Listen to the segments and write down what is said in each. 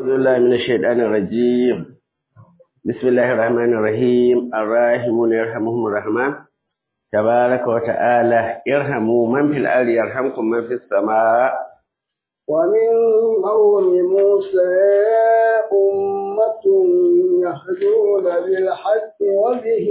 أعوذ بالله من الشيطان الرجيم بسم الله الرحمن الرحيم الراحمون يرحمهم الرحمن تبارك وتعالى ارحموا من في الأرض يرحمكم من في السماء ومن قوم موسى أمة يهدون بالحق وبه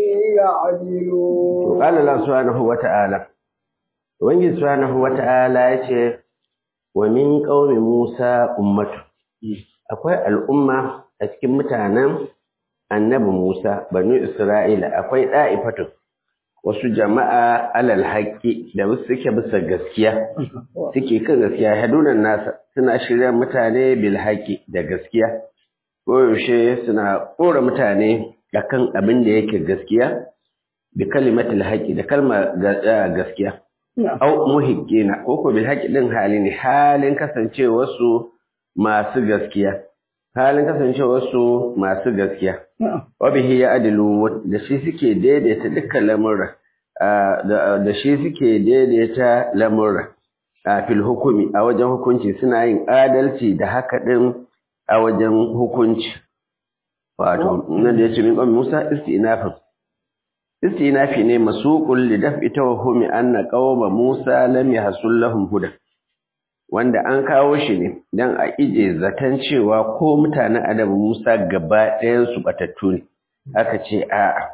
يعدلون قال الله سبحانه وتعالى وإن سبحانه وتعالى يقول ومن قوم موسى أمة akwai al'umma a cikin mutanen annabi Musa, banu Isra'ila, akwai ɗa'ifatu, wasu jama'a alal haƙƙi da suke bisa gaskiya, suke kan gaskiya, hadunan nasa suna shirya mutane bil haƙƙi da gaskiya, koyaushe suna ƙora mutane a kan abin da yake gaskiya, bi kalimatul haƙƙi da kalma gaskiya. Au muhiqqina ko ko bil haqqi din hali ne halin kasancewarsu masu gaskiya halin kasancewarsu masu gaskiya wabihi ya adilu da shi suke daidaita dukkan lamurra da shi suke daidaita lamurra a fil hukumi a wajen hukunci suna yin adalci da haka din a wajen hukunci wato nan da yace min qawmi Musa istinafin istinafi ne masuqul li daf'i tawahhumi anna qawma Musa lam yahsul lahum huda wanda an kawo shi ne don a ije zaton cewa ko mutanen adabu Musa gaba ɗayansu batattu ne aka ce a'a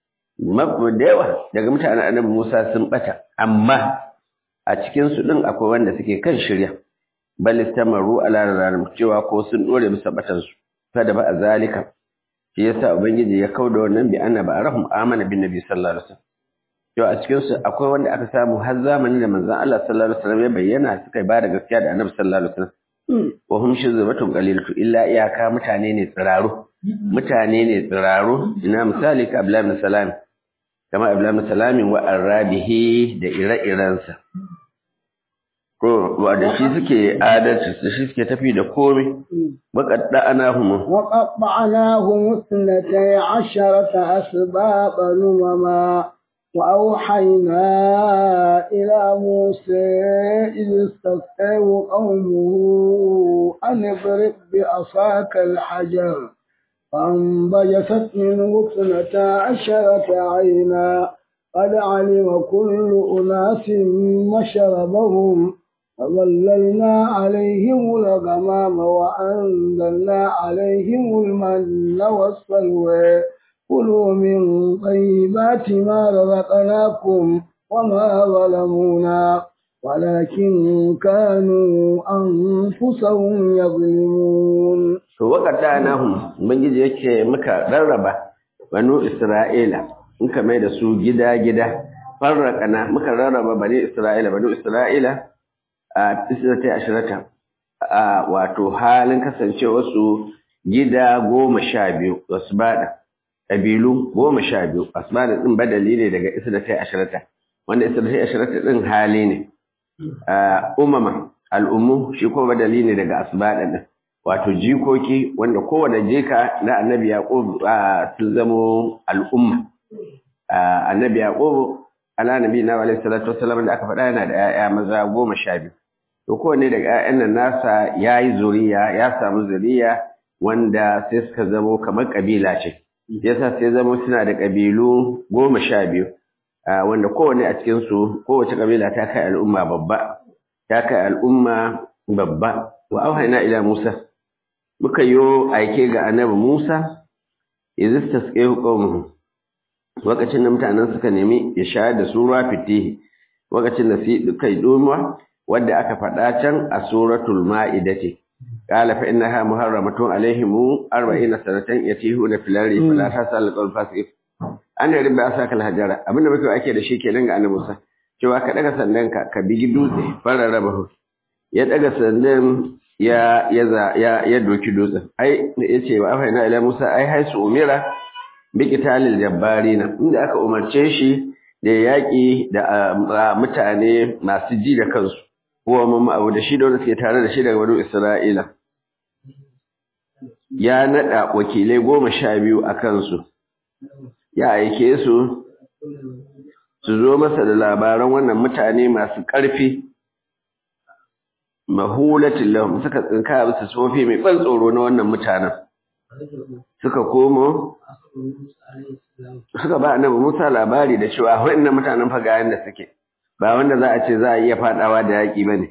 da yawa daga mutanen adabu Musa sun bata amma a cikinsu ɗin akwai wanda suke kan shirya bal istamaru ala ranar cewa ko sun ɗore bisa batansu kada ba a zalika shi yasa ubangiji ya kauda wannan bi anna ba'arahum amana bin nabi sallallahu alaihi wasallam yau a cikinsu akwai wanda aka samu har zamanin da manzon Allah sallallahu alaihi wasallam ya bayyana suka ba da gaskiya da Annabi sallallahu alaihi wasallam wa hum shizbatun qalilatu illa iyaka mutane ne tsiraru mutane ne tsiraru ina misali ka Abdullah ibn Salam kama Abdullah ibn Salam wa arabihi da ire-irensa ko wa da shi suke adalci da shi suke tafi da komai waqadda anahum وقطعناهم اثنتي عشرة أسباطا أمما وأوحينا إلى موسى إذ استسقيه قومه أن اضرب بعصاك الحجر فانبجست منه اثنتا عشرة عينا قد علم كل أناس مشربهم فظللنا عليهم الغمام وأنزلنا عليهم المن والسلوى كلوا من طيبات ما رزقناكم وما ظلمونا ولكن كانوا أنفسهم يظلمون to wakata nahum ubangiji yake muka rarraba banu isra'ila muka mai da su gida gida farraqana muka rarraba bani isra'ila banu isra'ila a tisata ashirata a wato halin kasancewa su gida goma sha biyu wasu bada ƙabilu goma sha biyu asbada ɗin badali ne daga isra ashirata wanda isra ashirata ɗin hali ne umama al'ummu shi kuma badali ne daga asbada ɗin wato jikoki wanda kowane jika na annabi yaqub sun zamo al'umma annabi yaqub ala nabi na alaihi salatu wasallam da aka faɗa yana da 'ya'ya maza goma sha biyu to kowane daga 'ya'yan nan nasa ya yi zuriya ya samu zuriya wanda sai suka zamo kamar ƙabila ce yasa sai zama suna da ƙabilu goma sha biyu wanda kowane a cikinsu kowace ƙabila ta kai al'umma babba ta kai al'umma babba wa auhaina ila musa muka yo aike ga annabi musa idh tasqihu qaumuhu lokacin da mutanen suka nemi ya shayar da su ruwa fitihi lokacin da su kai domuwa wadda aka faɗa can a suratul ma'idati قال فإنها محرمة عليهم أربعين سنة يتيهون في الأرض فلا تسأل القول الفاسق an da ribba asaka alhajara abin da muke ake da shi kenan ga annabi Musa cewa ka daga sandan ka ka bigi dutse fara raba hu ya daga sandan ya ya ya ya doki dutsen ai yace wa afaina ila Musa ai haisu umira bi qitalil jabbarina inda aka umarce shi da yaki da mutane masu ji da kansu huwa mamma abu da shi da wanda suke tare da shi daga wani Isra'ila. Ya naɗa wakilai goma sha biyu a kansu, ya aike su, su zo masa da labaran wannan mutane masu ƙarfi mahulatin lahum suka tsinka bisa sofi mai ban tsoro na wannan mutanen suka komo suka ba annabi Musa labari da cewa waɗannan mutanen fa ga yanda suke ba wanda za a ce za a iya fadawa da yaki bane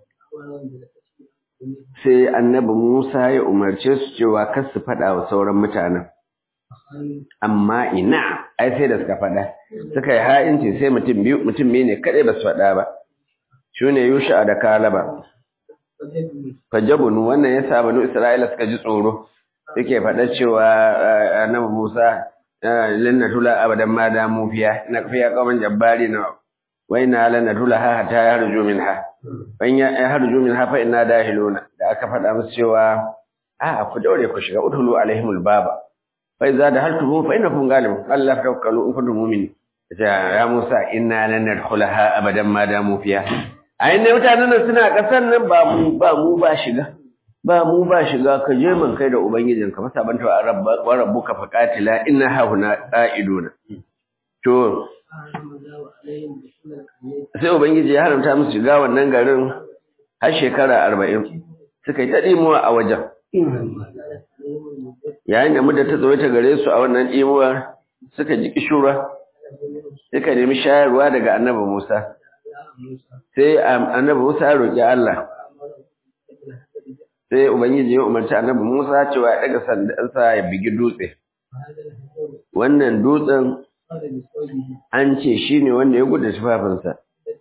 sai annabi Musa ya umarce su cewa kar su fada wa sauran mutanen amma ina ai sai da suka fada suka yi ha'inci sai mutum biyu mutum biyu ne kadai ba su fada ba shine Yusha da Kalaba fajabunu wannan yasa banu Isra'ila suka ji tsoro suke faɗa cewa annabi Musa lanna tula abadan ma da mu fiya na fiya qauman jabbari na wa inna lanna tula ha hatta yarju minha ban ya yarju minha fa inna dahiluna da aka faɗa musu cewa a ku daure ku shiga udhulu alaihimul baba fa idza dahaltum fa innakum ghalibun Allah tawakkalu in kuntum mu'minin ya Musa inna lan nadkhulaha abadan ma da mu fiya ai ne mutanen nan suna kasan nan ba mu ba mu ba shiga ba mu ba shiga ka je man kai da ubangijin ka masa banta wa rabba wa rabbuka faqatila inna hauna qa'iduna to sai ubangiji ya haramta musu shiga wannan garin har shekara 40 suka yi ta dimuwa a wajen yayin da mudda ta tsawaita gare su a wannan dimuwar suka ji kishura suka nemi shayarwa daga annabi Musa sai annabi Musa ya roki Allah sai Ubangiji ya umarci annabi Musa cewa ya daga sandansa ya bigi dutse. Wannan dutsen an ce shi ne wanda ya gudu tufafinsa,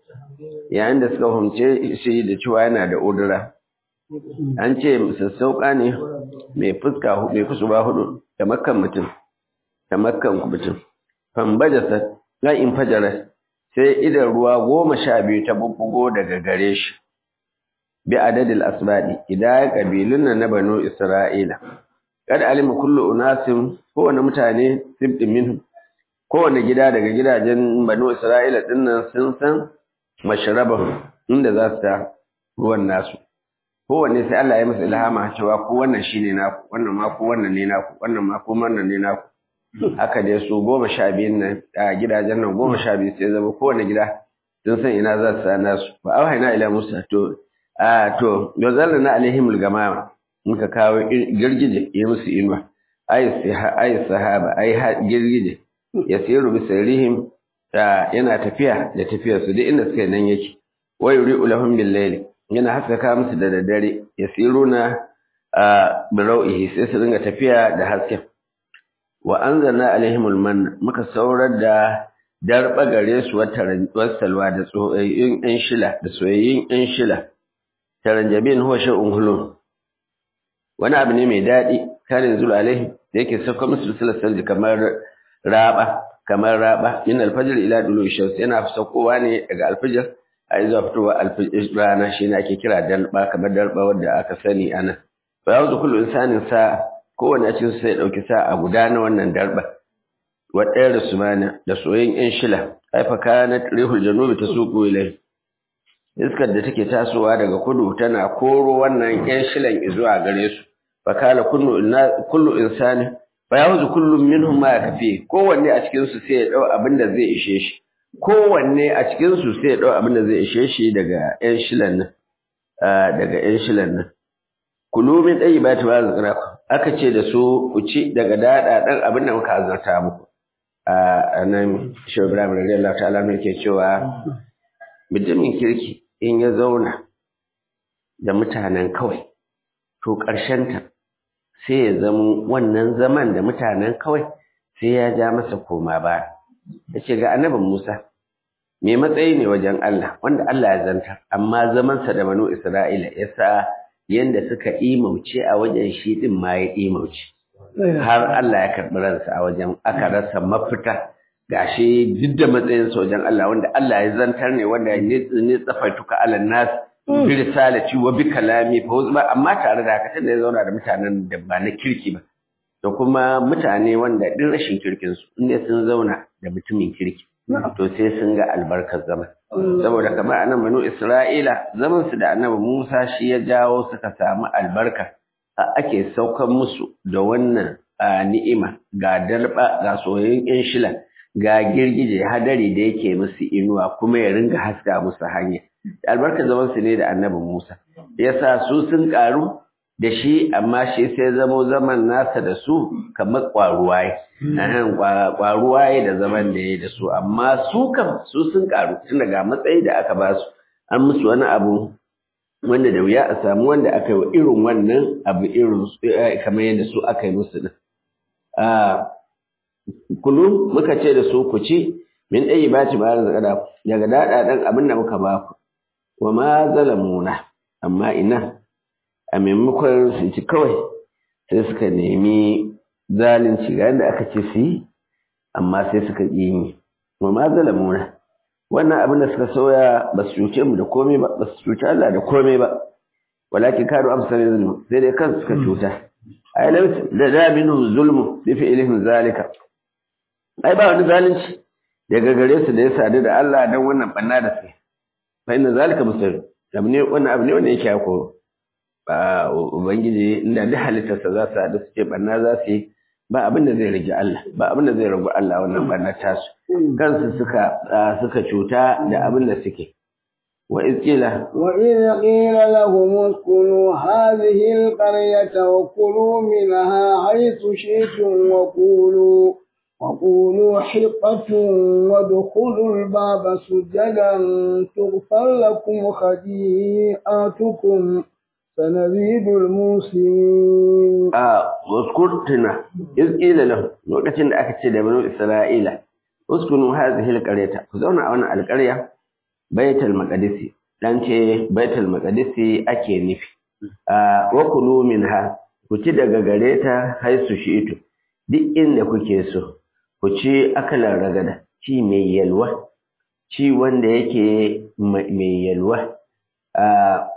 yayin da suka fahimce shi da cewa yana da odura. An ce sassauƙa ne mai fuska mai kusurwa hudu da makan mutum, da makan mutum. Fambajasa in fajara sai idan ruwa goma sha biyu ta bubbugo daga gare shi. bi adadil asbadi idan kabilun nan na banu isra'ila kad alima kullu unasin kowane mutane sibtin minhum kowane gida daga gidajen banu isra'ila dinnan sun san mashrabahu inda za su ta ruwan nasu kowanne sai Allah ya masa ilhama cewa ko wannan shine naku wannan ma ko wannan ne naku wannan ma ko wannan ne naku haka dai su goma sha biyun nan a gidajen nan goma sha biyu sai zama kowane gida sun san ina za su sa nasu fa auhayna ila musa to a to yuzalla na alaihimul gamama muka kawo girgije ya musu inuwa ay ay sahaba ay girgije yasiru bi sayrihim yana tafiya da tafiyar su duk inda suka nan yake wa yuri'u lahum bil layl yana haskaka musu da daddare yasiruna bi rawihi sai su dinga tafiya da hasken wa anzalna alaihimul manna muka saurar da darba gare su wata salwa da tsoyayyun ɗan shila da soyayyun ɗan shila taranjabin huwa shay'un hulun wani abu ne mai daɗi kare yanzu alaihi da yake sauka musu salsal kamar raba kamar raba min alfajr ila dulu shams yana saukowa ne daga alfajr a zuwa fitowa alfajr rana shine ake kira dalba kamar dalba wanda aka sani ana fa yanzu kullu insanin sa kowanne cikin sai ya dauki sa a guda na wannan dalba wa ɗaya da sumana da soyayyen yan shila aifa kanat rihul janubi tasuqu ilayhi iskar da take tasowa daga kudu tana koro wannan ƴan shilan zuwa gare su fa kala kullu kullu insani fa yahuzu kullu minhum ma kafi kowanne a cikin su sai ya dau abin da zai ishe shi kowanne a cikin su sai ya dau abin da zai ishe shi daga ƴan shilan nan daga ƴan shilan nan kulu min tayyibati ma razaqnakum aka ce da su ku ci daga dada dan abin da muka azarta muku a nan shi Ibrahim radiyallahu ta'ala ne ke cewa mutumin kirki in ya zauna da mutanen kawai to ta sai ya zama wannan zaman da mutanen kawai sai ya ja masa koma ba ya ce ga annabin Musa me matsayi ne wajen Allah wanda Allah ya zanta amma zamansa da banu Isra'ila ya sa yanda suka imauce a wajen shi din ma ya imauce har Allah ya karɓi ransa a wajen aka rasa mafita gashi duk da matsayin sojan Allah wanda Allah ya zantar ne wanda ne tsafaituka ala nas bi risalati wa bi kalami fa wazma amma tare da haka tunda ya zauna da mutanen da ba na kirki ba da kuma mutane wanda din rashin kirkin su inda sun zauna da mutumin kirki to sai sun ga albarkar zaman saboda kamar anan banu Isra'ila zaman su da annabi Musa shi ya jawo suka samu albarka ake saukan musu da wannan ni'ima ga dalba ga soyayyen yan shila ga girgije hadari da yake musu inuwa kuma ya ringa haska musu hanya albarkar zaman su ne da annabi Musa yasa su sun karu da shi amma shi sai zamo zaman nasa da su kamar kwaruwa kwaruwa da zaman da ya da su amma su kam su sun karu tun daga matsayi da aka ba su an musu wani abu wanda da wuya a samu wanda aka yi irin wannan abu irin kamar yadda su aka yi musu din kulu muka ce da su ku ci min ɗaya ba ci ba daga daga daɗaɗen abin da muka ba ku wa ma zalamuna amma ina a maimakon su ci kawai sai suka nemi zalunci ga yadda aka ce su yi amma sai suka ƙi yi wa ma zalamuna wannan abin da suka soya ba su cuce mu da komai ba ba su cuce Allah da komai ba walakin kanu amsalin zulmu sai dai kansu suka cuta ai lam da da minhum zulmu bi fi'lihim zalika ai ba wani zalunci daga gare su da ya sadu da Allah dan wannan banna da su fa inna zalika musir abu ne wannan abu ne wanda yake ya koro ba ubangiji inda duk halittarsa za su haɗu su ce banna za su yi ba abin da zai rage Allah ba abin da zai ragu Allah wannan banna tasu kansu suka suka cuta da abin da suke wa izqila wa idh qila lahum uskunu hadhihi alqaryata wa kulu minha haythu shi'tum wa qulu وقولوا حقة وادخلوا الباب سجدا تغفر لكم خطيئاتكم سنزيد الموسمين آه واذكرتنا إذ قيل له لوكacin da aka ce da banu Isra'ila uskunu hadhihi alqaryata ku zauna a wannan alqarya baitul maqdis dan ce baitul maqdis ake nufi ah wa kulu minha ku ci daga gareta haisu shi'tu duk inda kuke so ku ci akalar ragada ci mai yalwa ci wanda yake mai yalwa ah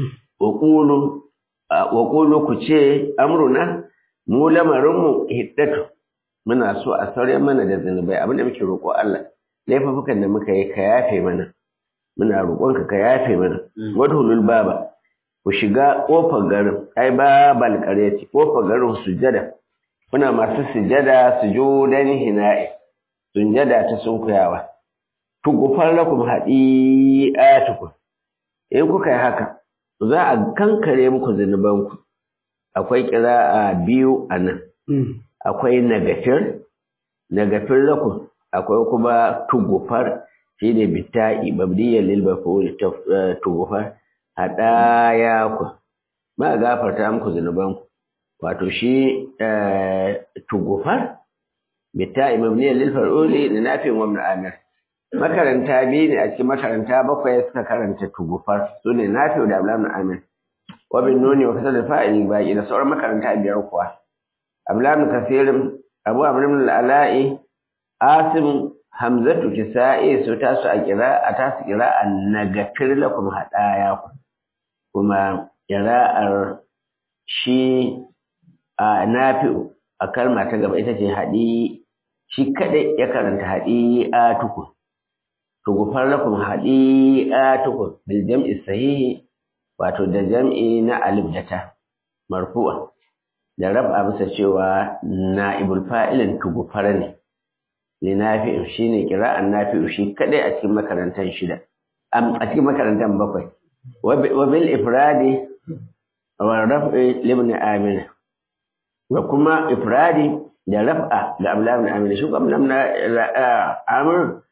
waƙulu ku ce amruna mu lamarinmu hiddatu muna so a sauya mana da zunubai abinda muke roƙo Allah laifafukan da muka yi ka yafe mana muna roƙonka ka yafe mana wadhulul baba ku shiga ƙofar garin ai babal qaryati ƙofar garin sujada kuna masu sujada sujudan hina'i sujada ta sunkuyawa tugufar lakum hadi'atukum in kuka yi haka za a kankare muku zunubanku akwai ƙira'a biyu a nan akwai nagafir nagafir lakum akwai kuma tugufar shi ne bitta'i babdiyar lilbafuri tugufar haɗaya ku ba gafarta muku zunubanku wato shi tugufar bitta'i mabniyar lilfar'uli da nafin wamna amir makaranta biyu ne a cikin makaranta bakwai suka karanta tugufar su ne nafi'u da ablamu amin wabin nuni wa kasar da fa'ili baki da sauran makaranta biyar kuwa ablamu kasirin abu amrin al'ala'i asim hamzatu kisa'i su tasu a kira a tasu kira a nagafir lakum hadaya ku kuma kira'ar shi a nafi'u a kalma ta gaba ita ce haɗi shi kaɗai ya karanta haɗi a tukun tugufar lakum hadi'atukum bil jam'i sahihi wato da jam'i na alif da ta marfu'a da rab'a bisa cewa na'ibul fa'ilin tugufar ne li nafi'u shine qira'an nafi'u shi kadai a cikin makarantan shida a cikin makarantan bakwai wa bil ifradi wa raf'i libn amin wa kuma ifradi da raf'a da ablan amin shi kuma ablan amir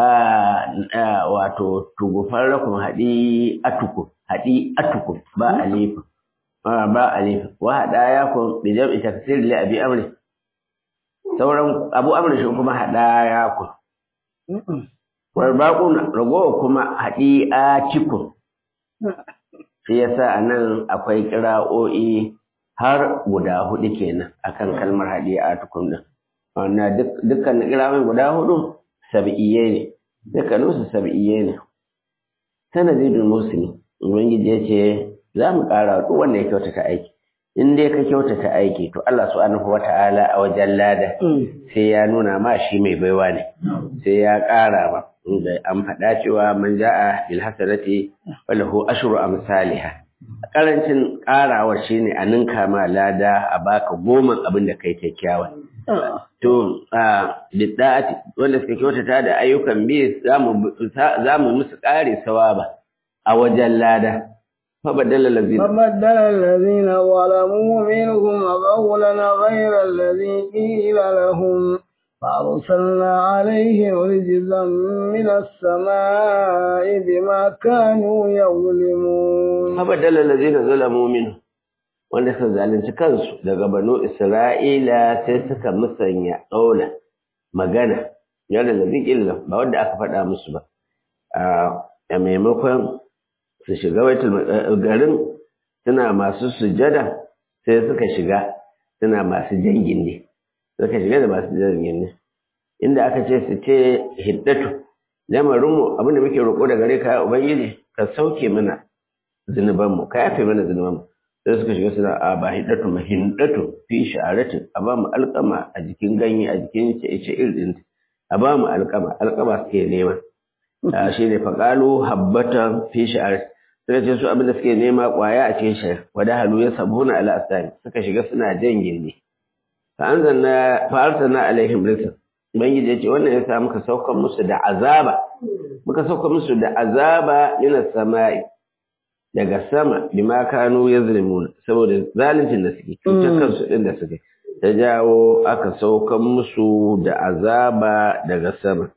wato tugufar rakun haɗi atuku haɗi atuku ba alif ba alif wa haɗa ya kun bi jam'i tafsir li abi amri sauran abu amri shi kuma haɗa ya kun wal baqun ragowa kuma haɗi atiku shi yasa anan akwai kira'o'i har guda hudu kenan akan kalmar haɗi atukun din wannan dukkan kira'o'i guda hudu sab'iyye ne dukkaninsu sab'iyye ne sanadidul muslim ubangiji ya ce za mu ƙara duk wanda ya kyautata aiki in dai ka kyautata aiki to Allah subhanahu wata'ala a wajen lada sai ya nuna ma shi mai baiwa ne sai ya ƙara ba inda an faɗa cewa man ja'a bil hasanati falahu ashru amsalha karancin ƙarawa shine a ninka ma lada a baka goma abin da kai kyakkyawa to a bidda'ati wanda suka kyautata da ayyukan biyu za mu musu ƙari sawaba a wajen lada فبدل الذين فبدل الذين ظلموا منهم قولا غير الذي قيل لهم فأرسلنا عليهم رجزا من السماء بما كانوا يظلمون فبدل الذين ظلموا منهم wanda suka zalunci kansu daga banu Isra'ila sai suka musanya ƙaula magana yadda da illa ba wanda aka faɗa musu ba a maimakon su shiga baitul garin suna masu sujada sai suka shiga suna masu jangin ne suka shiga da masu jangin ne inda aka ce su ce hiddatu lamarinmu abinda muke roƙo da gare ka ubangiji ka sauke mana zunubanmu ka yafe mana zunubanmu sai suka shiga suna a ba hiddatu ma hiddatu fi sha'aratin a ba mu alƙama a jikin ganye a jikin ce irin a ba mu alƙama alƙama suke nema shi ne faƙalu habbatan fi sha'aratin suka ce su abin da suke nema ƙwaya a cikin shayar wada halu ya sabuna ala asani suka shiga suna jan gindi fa anzalna fa arsalna alaihim rizqan ubangiji ya ce wannan ya sa muka sauka musu da azaba muka sauka musu da azaba minas sama'i daga sama bima kanu yazlimun saboda zaluncin da suke cutar kansu din da suke ta jawo aka sauka musu da azaba daga sama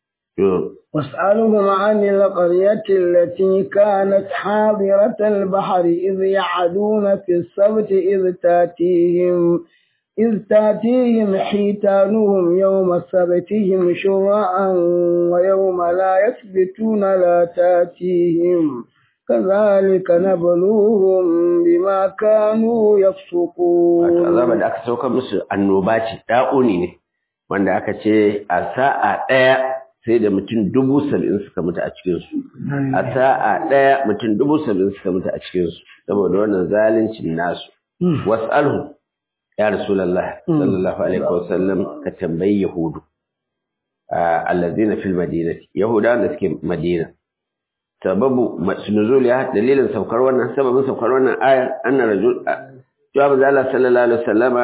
واسألهم عن القرية التي كانت حاضرة البحر إذ يعدون في السبت إذ تاتيهم إذ تاتيهم حيتانهم يوم سبتهم شرعا ويوم لا يثبتون لا تاتيهم كذلك نبلوهم بما كانوا يفسقون azaba da aka sauka musu annoba ce da'uni ne wanda aka ce a sa'a ɗaya sai da mutum dubu saba'in suka mutu a cikinsu a sa'a ɗaya mutum dubu saba'in suka mutu a cikinsu saboda wannan zaluncin nasu was'alhu ya rasulullah sallallahu alaihi wasallam ka tambayi yahudu allazina fil madinati yahuda da suke madina sababu nuzul ya dalilin saukar wannan sababin saukar wannan ayar anna rajul jawab Allah sallallahu alaihi wasallama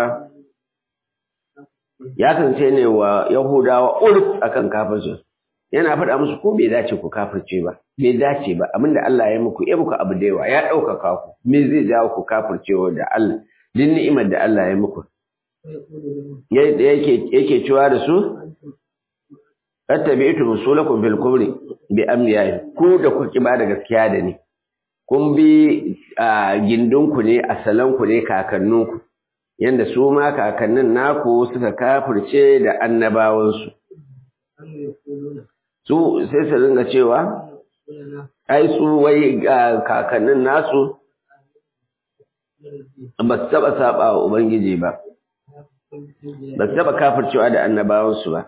ya kasance ne wa yahudawa urf akan kafirci yana faɗa musu ko bai dace ku kafirce ba bai dace ba abinda Allah ya muku ya muku abu da yawa ya ɗaukaka ku me zai jawo ku kafircewa da Allah din ni'imar da Allah ya muku yake yake cewa da su attabi'tu rusulakum bil kubri bi amriyahi ku da kuke ba da gaskiya da ni kun bi gindinku ne asalanku ne kakanninku yanda su ma kakannin naku suka kafirce da annabawansu su sai su ringa cewa ai su wai kakannin nasu ba su taɓa saɓa wa Ubangiji ba, ba su taɓa kafircewa da annabawansu ba.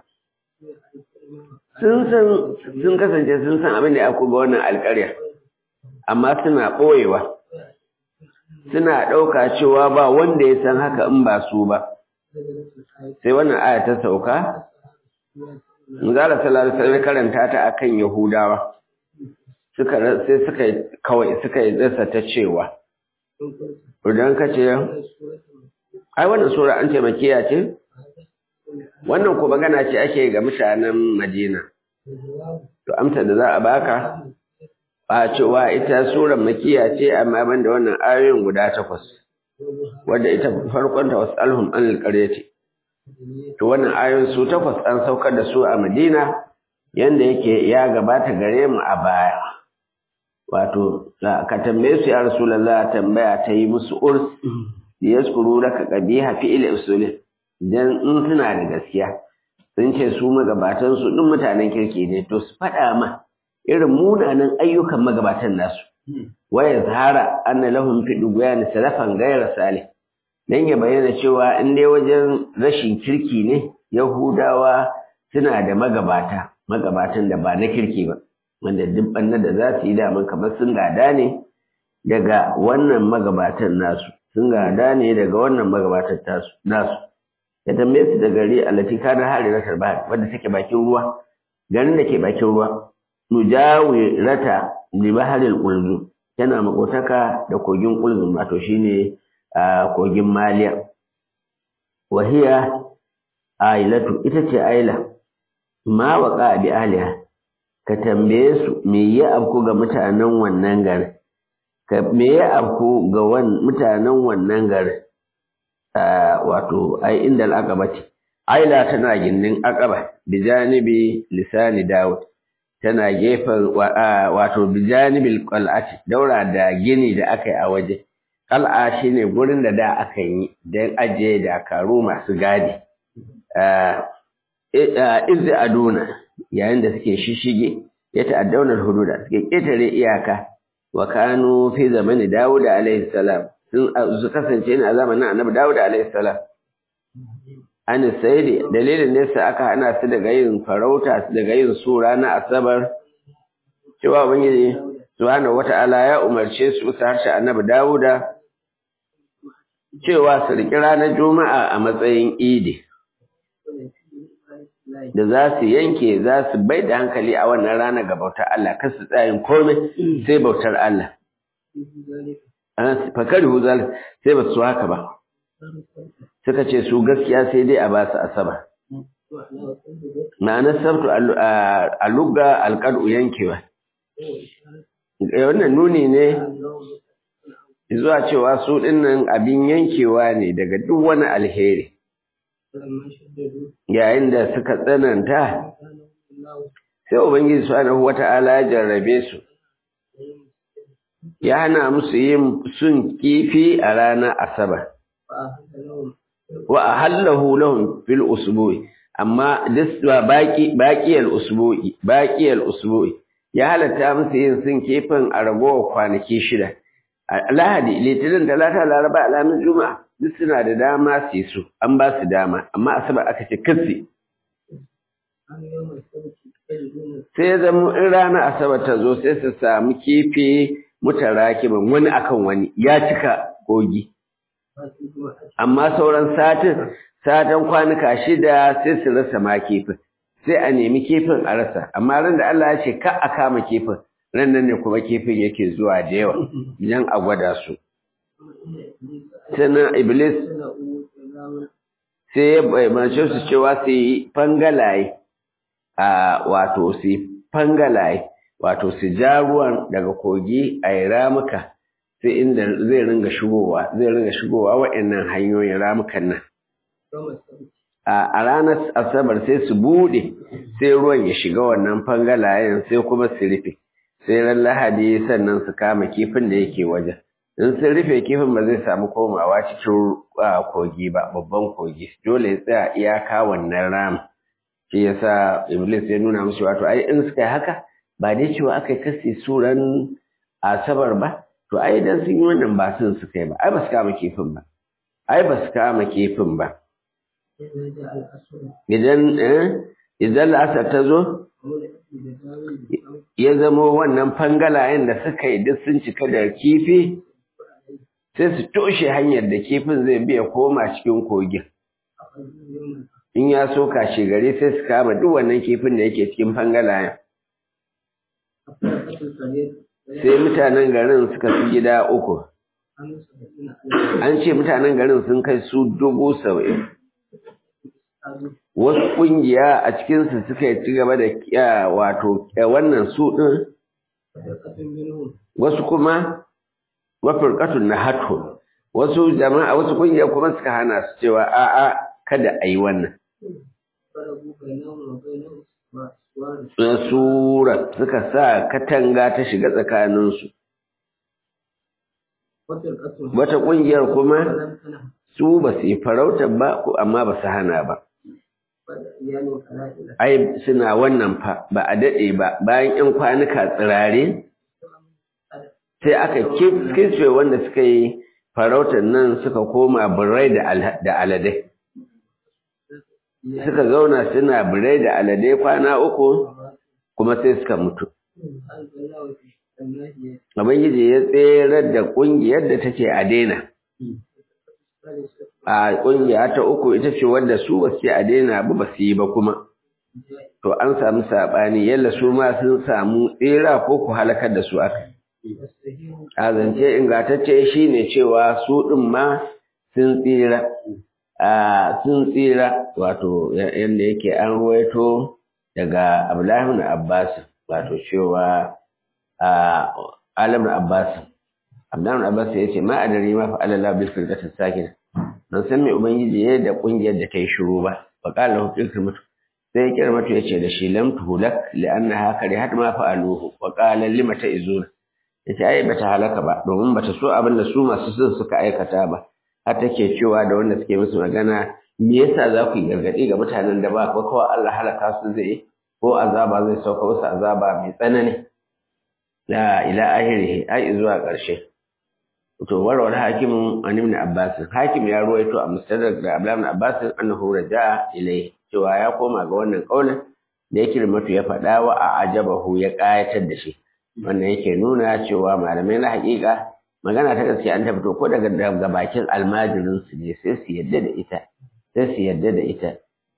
Sun san sun kasance sun san abin da ya ga wannan alƙarya, amma suna ɓoyewa. Suna ɗauka cewa ba wanda ya san haka in ba su ba. Sai wannan aya ta sauka, Zara sallallahu alaihi karanta ta akan Yahudawa. Suka sai suka kawai suka yi dasa ta cewa idan ka ce ai wannan sura an taimakiya ce wannan ko magana ce ake ga mutanen Madina to amsa da za a baka ba cewa ita surar makiya ce amma banda wannan ayoyin guda takwas wadda ita farkon ta wasalhum an alqaryati to wannan ayoyin su takwas an saukar da su a Madina yanda yake ya gabata gare mu a baya wato ka tambaye su ya rasulullah tambaya ta yi musu urs yaskuru laka qabiha fi il usul dan in suna da gaskiya sun ce su magabatan su din mutanen kirki ne to su faɗa ma irin munanan ayyukan magabatan nasu waya zahara anna lahum fi dugyan salafan ghayra salih dan ya bayyana cewa in dai wajen rashin kirki ne yahudawa suna da magabata magabatan da ba na kirki ba wanda duk banna da za su yi daman kamar sun gada ne daga wannan magabatan nasu sun gada ne daga wannan magabatan tasu nasu ya tambaye su da gari allati kana hariratar bahar wadda take bakin ruwa garin da ke bakin ruwa nujawi rata li baharil qulzum tana makotaka da kogin qulzum wato shine kogin maliya wahiya ailatu ita ce aila ma waqa bi aliha ka tambaye su me ya afku ga mutanen wannan garin ka me ya afku ga mutanen wannan garin wato ai inda al'aqabati aila tana gindin aqaba bijanibi lisani daud tana gefen wato bijanibil qal'ati daura da gini da aka yi a waje qal'a shine gurin da da aka yi dan aje da karu masu gadi iz aduna yayin da suke shishige ya ta'addawna hududa suke ketare iyaka wa kanu fi zamani Dawud alaihi salam sun su kasance ne a zamanin Annabi Dawud alaihi salam an sayyidi dalilin ne sai aka hana su daga yin farauta daga yin su ranar asabar cewa ubangiji subhanahu wata'ala ya umarce su su harshe Annabi Dawuda cewa su riƙi ranar Juma'a a matsayin Idi da za su yanke za su bai da hankali a wannan rana ga bautar Allah kan su tsayin komai sai bautar Allah. Fakari huzal sai ba su haka ba. Suka ce su gaskiya sai dai a ba su asaba. Ma'anar sabtu a lugga alƙal'u yankewa. Wannan nuni ne zuwa cewa su ɗinnan abin yankewa ne daga duk wani alheri. yayin da suka tsananta sai ubangiji subhanahu wata'ala ya jarrabe su ya hana musu yin sun kifi a ranar asabar wa ahallahu lahum fil usbu'i amma diswa baqi baqiyal usbu'i baqiyal usbu'i ya halatta musu yin sun kifin a ragowar kwanaki shida lahadi litinin talata laraba alamin juma'a duk suna da dama su yi su an ba su dama amma asabar aka ce kasi sai ya zama in rana asabar ta zo sai su samu kifi mutarakiban wani akan wani ya cika kogi amma sauran satin satan kwanuka shida sai su rasa ma kifin sai a nemi kifin a rasa amma ran da Allah ya ce ka a kama kifin ran nan ne kuma kifin yake zuwa da yawa idan a gwada su sannan iblis sai ya bayyance su cewa su yi fangalaye a wato su yi fangalaye wato su ja ruwan daga kogi a yi ramuka sai inda zai ringa shigowa zai ringa shigowa waɗannan hanyoyin ramukan nan a ranar asabar sai su buɗe sai ruwan ya shiga wannan fangalayen sai kuma su rufe sai ran lahadi sannan su kama kifin da yake wajen in sun rufe kifin ba zai samu komawa cikin kogi ba babban kogi dole ya tsaya iyaka wannan ram shi yasa iblis ya nuna musu wato ai in suka yi haka ba dai cewa aka yi kasi suran asabar ba to ai dan sun yi wannan ba sun suka yi ba ai ba su kama kifin ba ai ba su kama kifin ba idan idan la'asar ta zo ya zamo wannan fangalayen da suka yi duk sun cika da kifi sai su toshe hanyar da kifin zai biya koma cikin kogin in ya so kashe gari sai su kama duk wannan kifin da yake cikin fangalayen sai mutanen garin suka fi gida uku an ce mutanen garin sun kai su dubu saba'in wasu ƙungiya a cikinsu suka ci gaba da wato wannan su ɗin wasu kuma wafirƙatun na hatu wasu jama'a wasu ƙungiya kuma suka hana su cewa a'a kada a yi wannan sura suka sa katanga ta shiga tsakaninsu wata ƙungiyar kuma su ba su yi farautar ba amma ba su hana ba ai suna wannan fa ba a daɗe ba bayan ‘yan kwanuka tsirare sai aka kisfe wanda suka yi farautar nan suka koma birai da aladai suka zauna suna birai da aladai kwana uku kuma sai suka mutu Ubangiji ya tserar da ƙungiyar da take a daina. A ƙungiya ta uku ita ce wadda su ba su a daina ba ba su yi ba kuma. To an samu saɓani yalla su ma sun samu tsera ko ku halakar da su aka. A zance ingantacce shi ne cewa su ɗin ma sun tsira. A sun tsira wato yadda yake an ruwaito daga Abdullahi Abbas wato cewa a Alam Abbas Abdan Abbas ya ce ma adari ma fa Allah bil firqatis sakin ban san me ubangiji ya da kungiyar da ta yi shiru ba fa qala lahu ikrimatu sai kirmatu ya ce da shi lam tuhulak li'annaha karihat ma fa'aluhu wa qala lima ta'izuna yace ai bata halaka ba domin bata so abin da su masu sun suka aikata ba har take cewa da wanda suke musu magana me yasa za ku yi gargadi ga mutanen da ba ko kawai Allah halaka su zai ko azaba zai sauka musu azaba mai tsanani la ila ahirihi ai zuwa ƙarshe to warwar hakimin an ibn abbas hakim ya ruwaito a mustadrak da abdullah ibn abbas annahu raja'a ilayhi cewa ya koma ga wannan kaulin da yake mutu ya faɗa wa a ajabahu ya ƙayatar da shi wannan yake nuna cewa malamai na haƙiƙa magana ta gaske an tabbato ko daga daga bakin almajirin su ne sai su yadda da ita sai su yadda da ita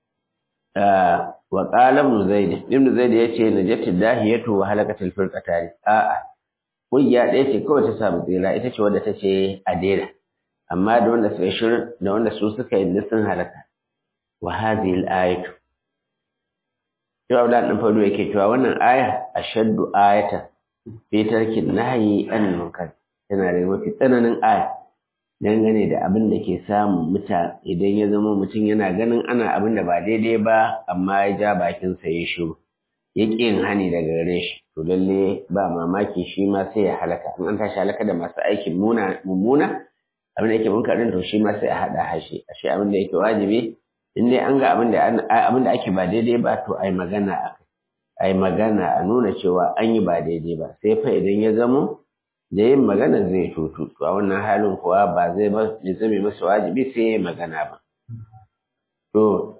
wa qala ibn zaid ibn zaid yace najatu dahiyatu wa halakatul firqatani a'a kungiya ɗaya ce kawai ta samu tsira ita ce wadda ta ce a daina amma da wanda suka shirin da wanda su suka yi sun halaka wa hadhihi al-ayatu Yau Abdullahi ɗan Fado yake cewa wannan aya ashaddu ayatan fi tarkin nahyi an munkar tana da mafi tsananin aya dangane da abin da ke samun muta idan ya zama mutum yana ganin ana abin da ba daidai ba amma ya ja bakinsa ya shiru ya ƙi yin hani daga gare shi to lalle ba mamaki shi ma sai ya halaka in an tashi halaka da masu aikin mummuna abin da yake munkarin to shi ma sai a haɗa hashi ashe abin da yake wajibi in dai an ga abin da abin da ake ba daidai ba to ai magana a ai magana a nuna cewa an yi ba daidai ba sai fa idan ya zamo da yin magana zai tutu to a wannan halin kuwa ba zai ba zai zame masa wajibi sai ya magana ba to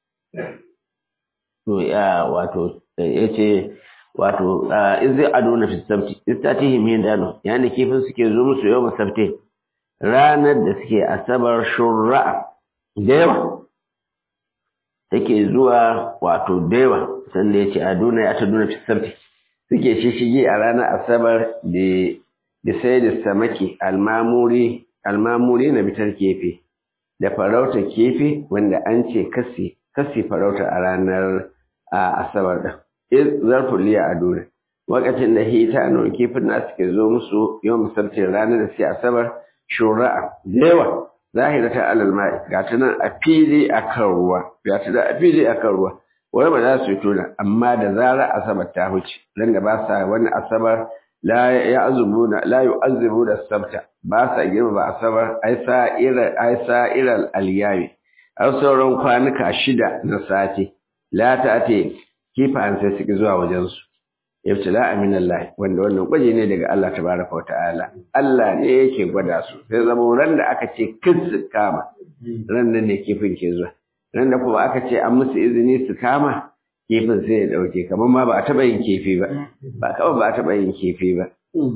to ya wato yace wato in zai ado na fi sabti istatihim min dano yana kifin suke zo musu yau sabti ranar da suke asabar shurra da yawa take zuwa wato da yawa sanda yace aduna ya taduna fi sabti suke shishige a ranar asabar da da sai da samaki almamuri almamuri na bitar kefe da farauta kefe wanda an ce kasi kasi farauta a ranar asabar da zarfin liya a dole wakacin da hita na kifin na suke zo musu yau misalcin ranar da suke asabar shura'a da yawa zahira ta alal ma'i ga ta nan a fili a kan ruwa ga ta nan a fili a kan ruwa wani ba za su yi tona amma da zara asabar ta huce nan da ba sa wani asabar la ya'zubuna la yu'azzibuna sabta ba sa girma ba asabar ai sa'ira ai sa'iral alyami har sauran kwanuka shida na sati la ta'ati kifan sai suke zuwa wajen su ibtila min Allah wanda wannan gwaje ne daga Allah tabaraka wa ta'ala Allah ne yake gwada su sai zama ran da aka ce kin su kama ran nan ne kifin ke zuwa ran da kuma aka ce an musu izini su kama kifin sai ya dauke kamar ma ba a taba yin kifi ba ba kawai ba a taba yin kifi ba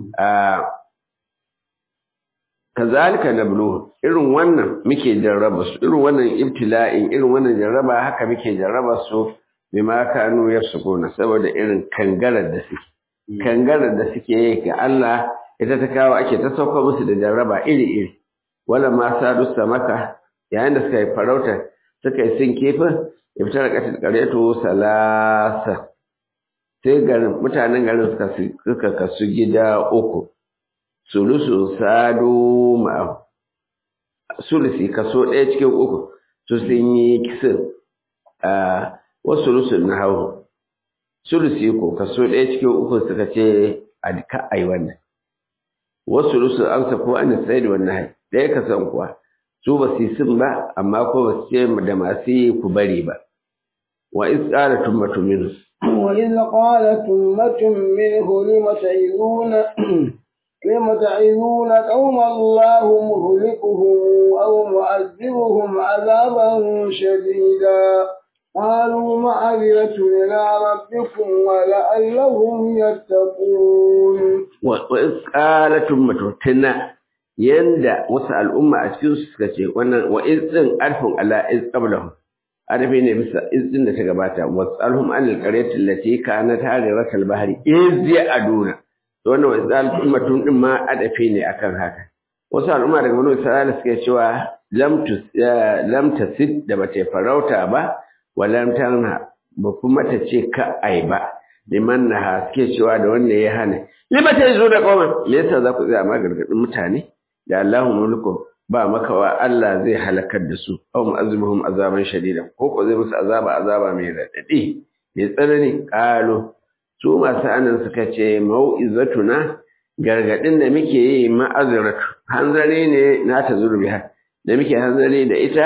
kazalika nablu irin wannan muke jarraba su irin wannan ibtila'in irin wannan jarraba haka muke jarraba su bima kanu yasquna saboda irin kangarar da suke kangarar da suke yi ga Allah ita ta kawo ake ta sauka musu da jarraba iri iri wala ma sadu samaka yayin da suka yi farauta suka yi sin kifin ibtar qatil qaryatu salasa sai garin mutanen garin suka suka kasu gida uku sulusu sadu ma sulusi kaso ɗaya cikin uku su sun yi kisin a wasu sulusun na hau sulusi ko kaso ɗaya cikin uku suka ce a ka ai wannan wasu sulusun amsa ko an sai da wannan hai ɗaya kasan kuwa su ba su yi sin ba amma ko ba su ce da masu yi ku bari ba wa iz qala tummatu minhu wa iz qalat ummatun minhu lima ta'izuna lima ta'izuna qauma Allah muhlikuhum aw mu'azzibuhum 'adaban shadida قالوا معذرة إلى ربكم ولعلهم يتقون وإذ قالت أمة تنا yanda wasu al'umma a cikin su suka ce wannan wa izin arfin ala iz qablahum arfi ne bisa izin da ta gabata wasalhum an alqaryati allati kanat hadirat albahri iz ya'duna to wannan wa izal ummatun din ma adafi ne akan haka wasu al'umma daga banu isra'ila suka cewa lam tus lam tasid da bata farauta ba walam tanha ba kuma ta ce ka ai ba liman na suke cewa da wanda ya hana lima ta zo da kawai me yasa za ku tsaya ma gargadin mutane da Allahu mulku ba makawa Allah zai halakar da su aw mu'azzibuhum azaban shadida ko ko zai musu azaba azaba mai radadi mai tsanani qalu su masu anan suka ce mau'izatuna gargadin da muke yi ma'azratu hanzari ne na ta zurbiha da muke hanzari da ita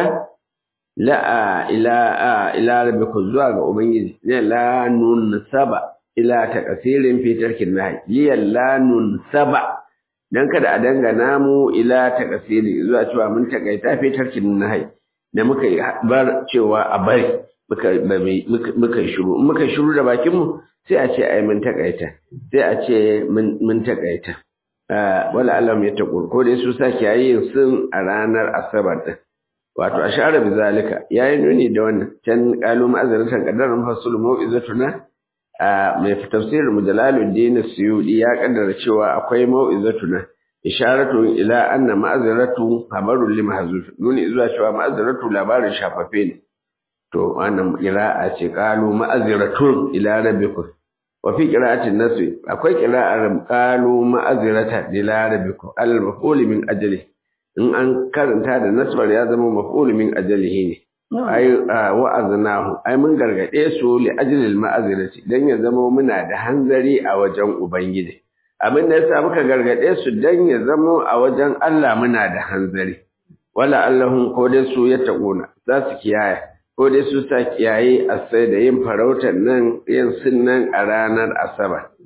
la'a ila ila rabbikum zuwa ga ubangiji ne la nun saba ila ta kasirin fitar kinnahi liyan la nun saba dan kada a dangana mu ila ta kasiri zuwa cewa mun takaita fitar kinnahi da muka bar cewa a bari muka muka shiru muka shiru da bakin mu sai a ce ai mun takaita sai a ce mun takaita wala alam ya taqul ko dai su sake yayin sun a ranar asabar din wato ashara bi zalika yayi nuni da wannan can qalu ma'azratan qadaran fasul mau'izatuna mai tafsirin mujalaluddin suyudi ya kaddara cewa akwai mau'izatuna isharatu ila anna ma'azratu habarul limahzuf nuni zuwa cewa ma'azratu labarin shafafe ne to wannan qira'a ce qalu ma'azratun ila rabbikum wa fi qira'atin nasr akwai qira'ar qalu ma'azrata ila rabbikum al-maf'ul min ajlihi in an karanta da nasbar ya zama maf'ul min ajalihi ne ai wa'aznahu ai mun gargade su li ajlil ma'azirati dan ya zama muna da hanzari a wajen ubangiji abin da yasa muka gargade su dan ya zama a wajen Allah muna da hanzari wala allahum ko dai su ya taquna za su kiyaye ko dai su sa kiyaye a sai da yin farautar nan yin sunnan a ranar asabar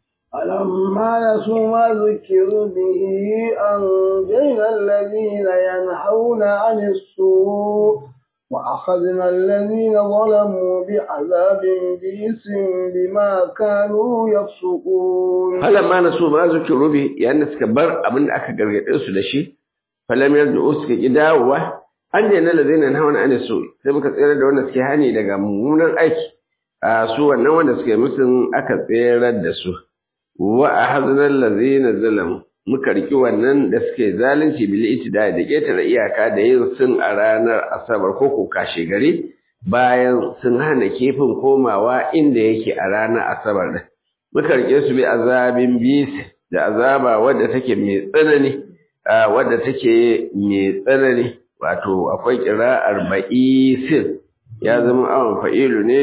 فلما نسوا ما ذكروا به أنجينا الذين ينهون عن السوء وأخذنا الذين ظلموا بعذاب بئس بما كانوا يفسقون فلما نسوا ما ذكروا به يعني سكبر أبن أكا قرقل أسو لشي فلم يرجعوا سكي داوة أنجينا الذين ينهون عن السوء سيبك تسير دون سكيهاني لغا ممونا أيكي سوى النوان سكي مثل أكا تسير الدسوه wa ahzanal ladzina zalamu muka riki wannan da suke zalunci bil itida da ketare iyaka da yin sun a ranar asabar ko ko kashe gari bayan sun hana kifin komawa inda yake a ranar asabar din muka rike su bi azabin bis da azaba wadda take mai tsanani wadda take mai tsanani wato akwai qira'ar ba'isin ya zama awon fa'ilu ne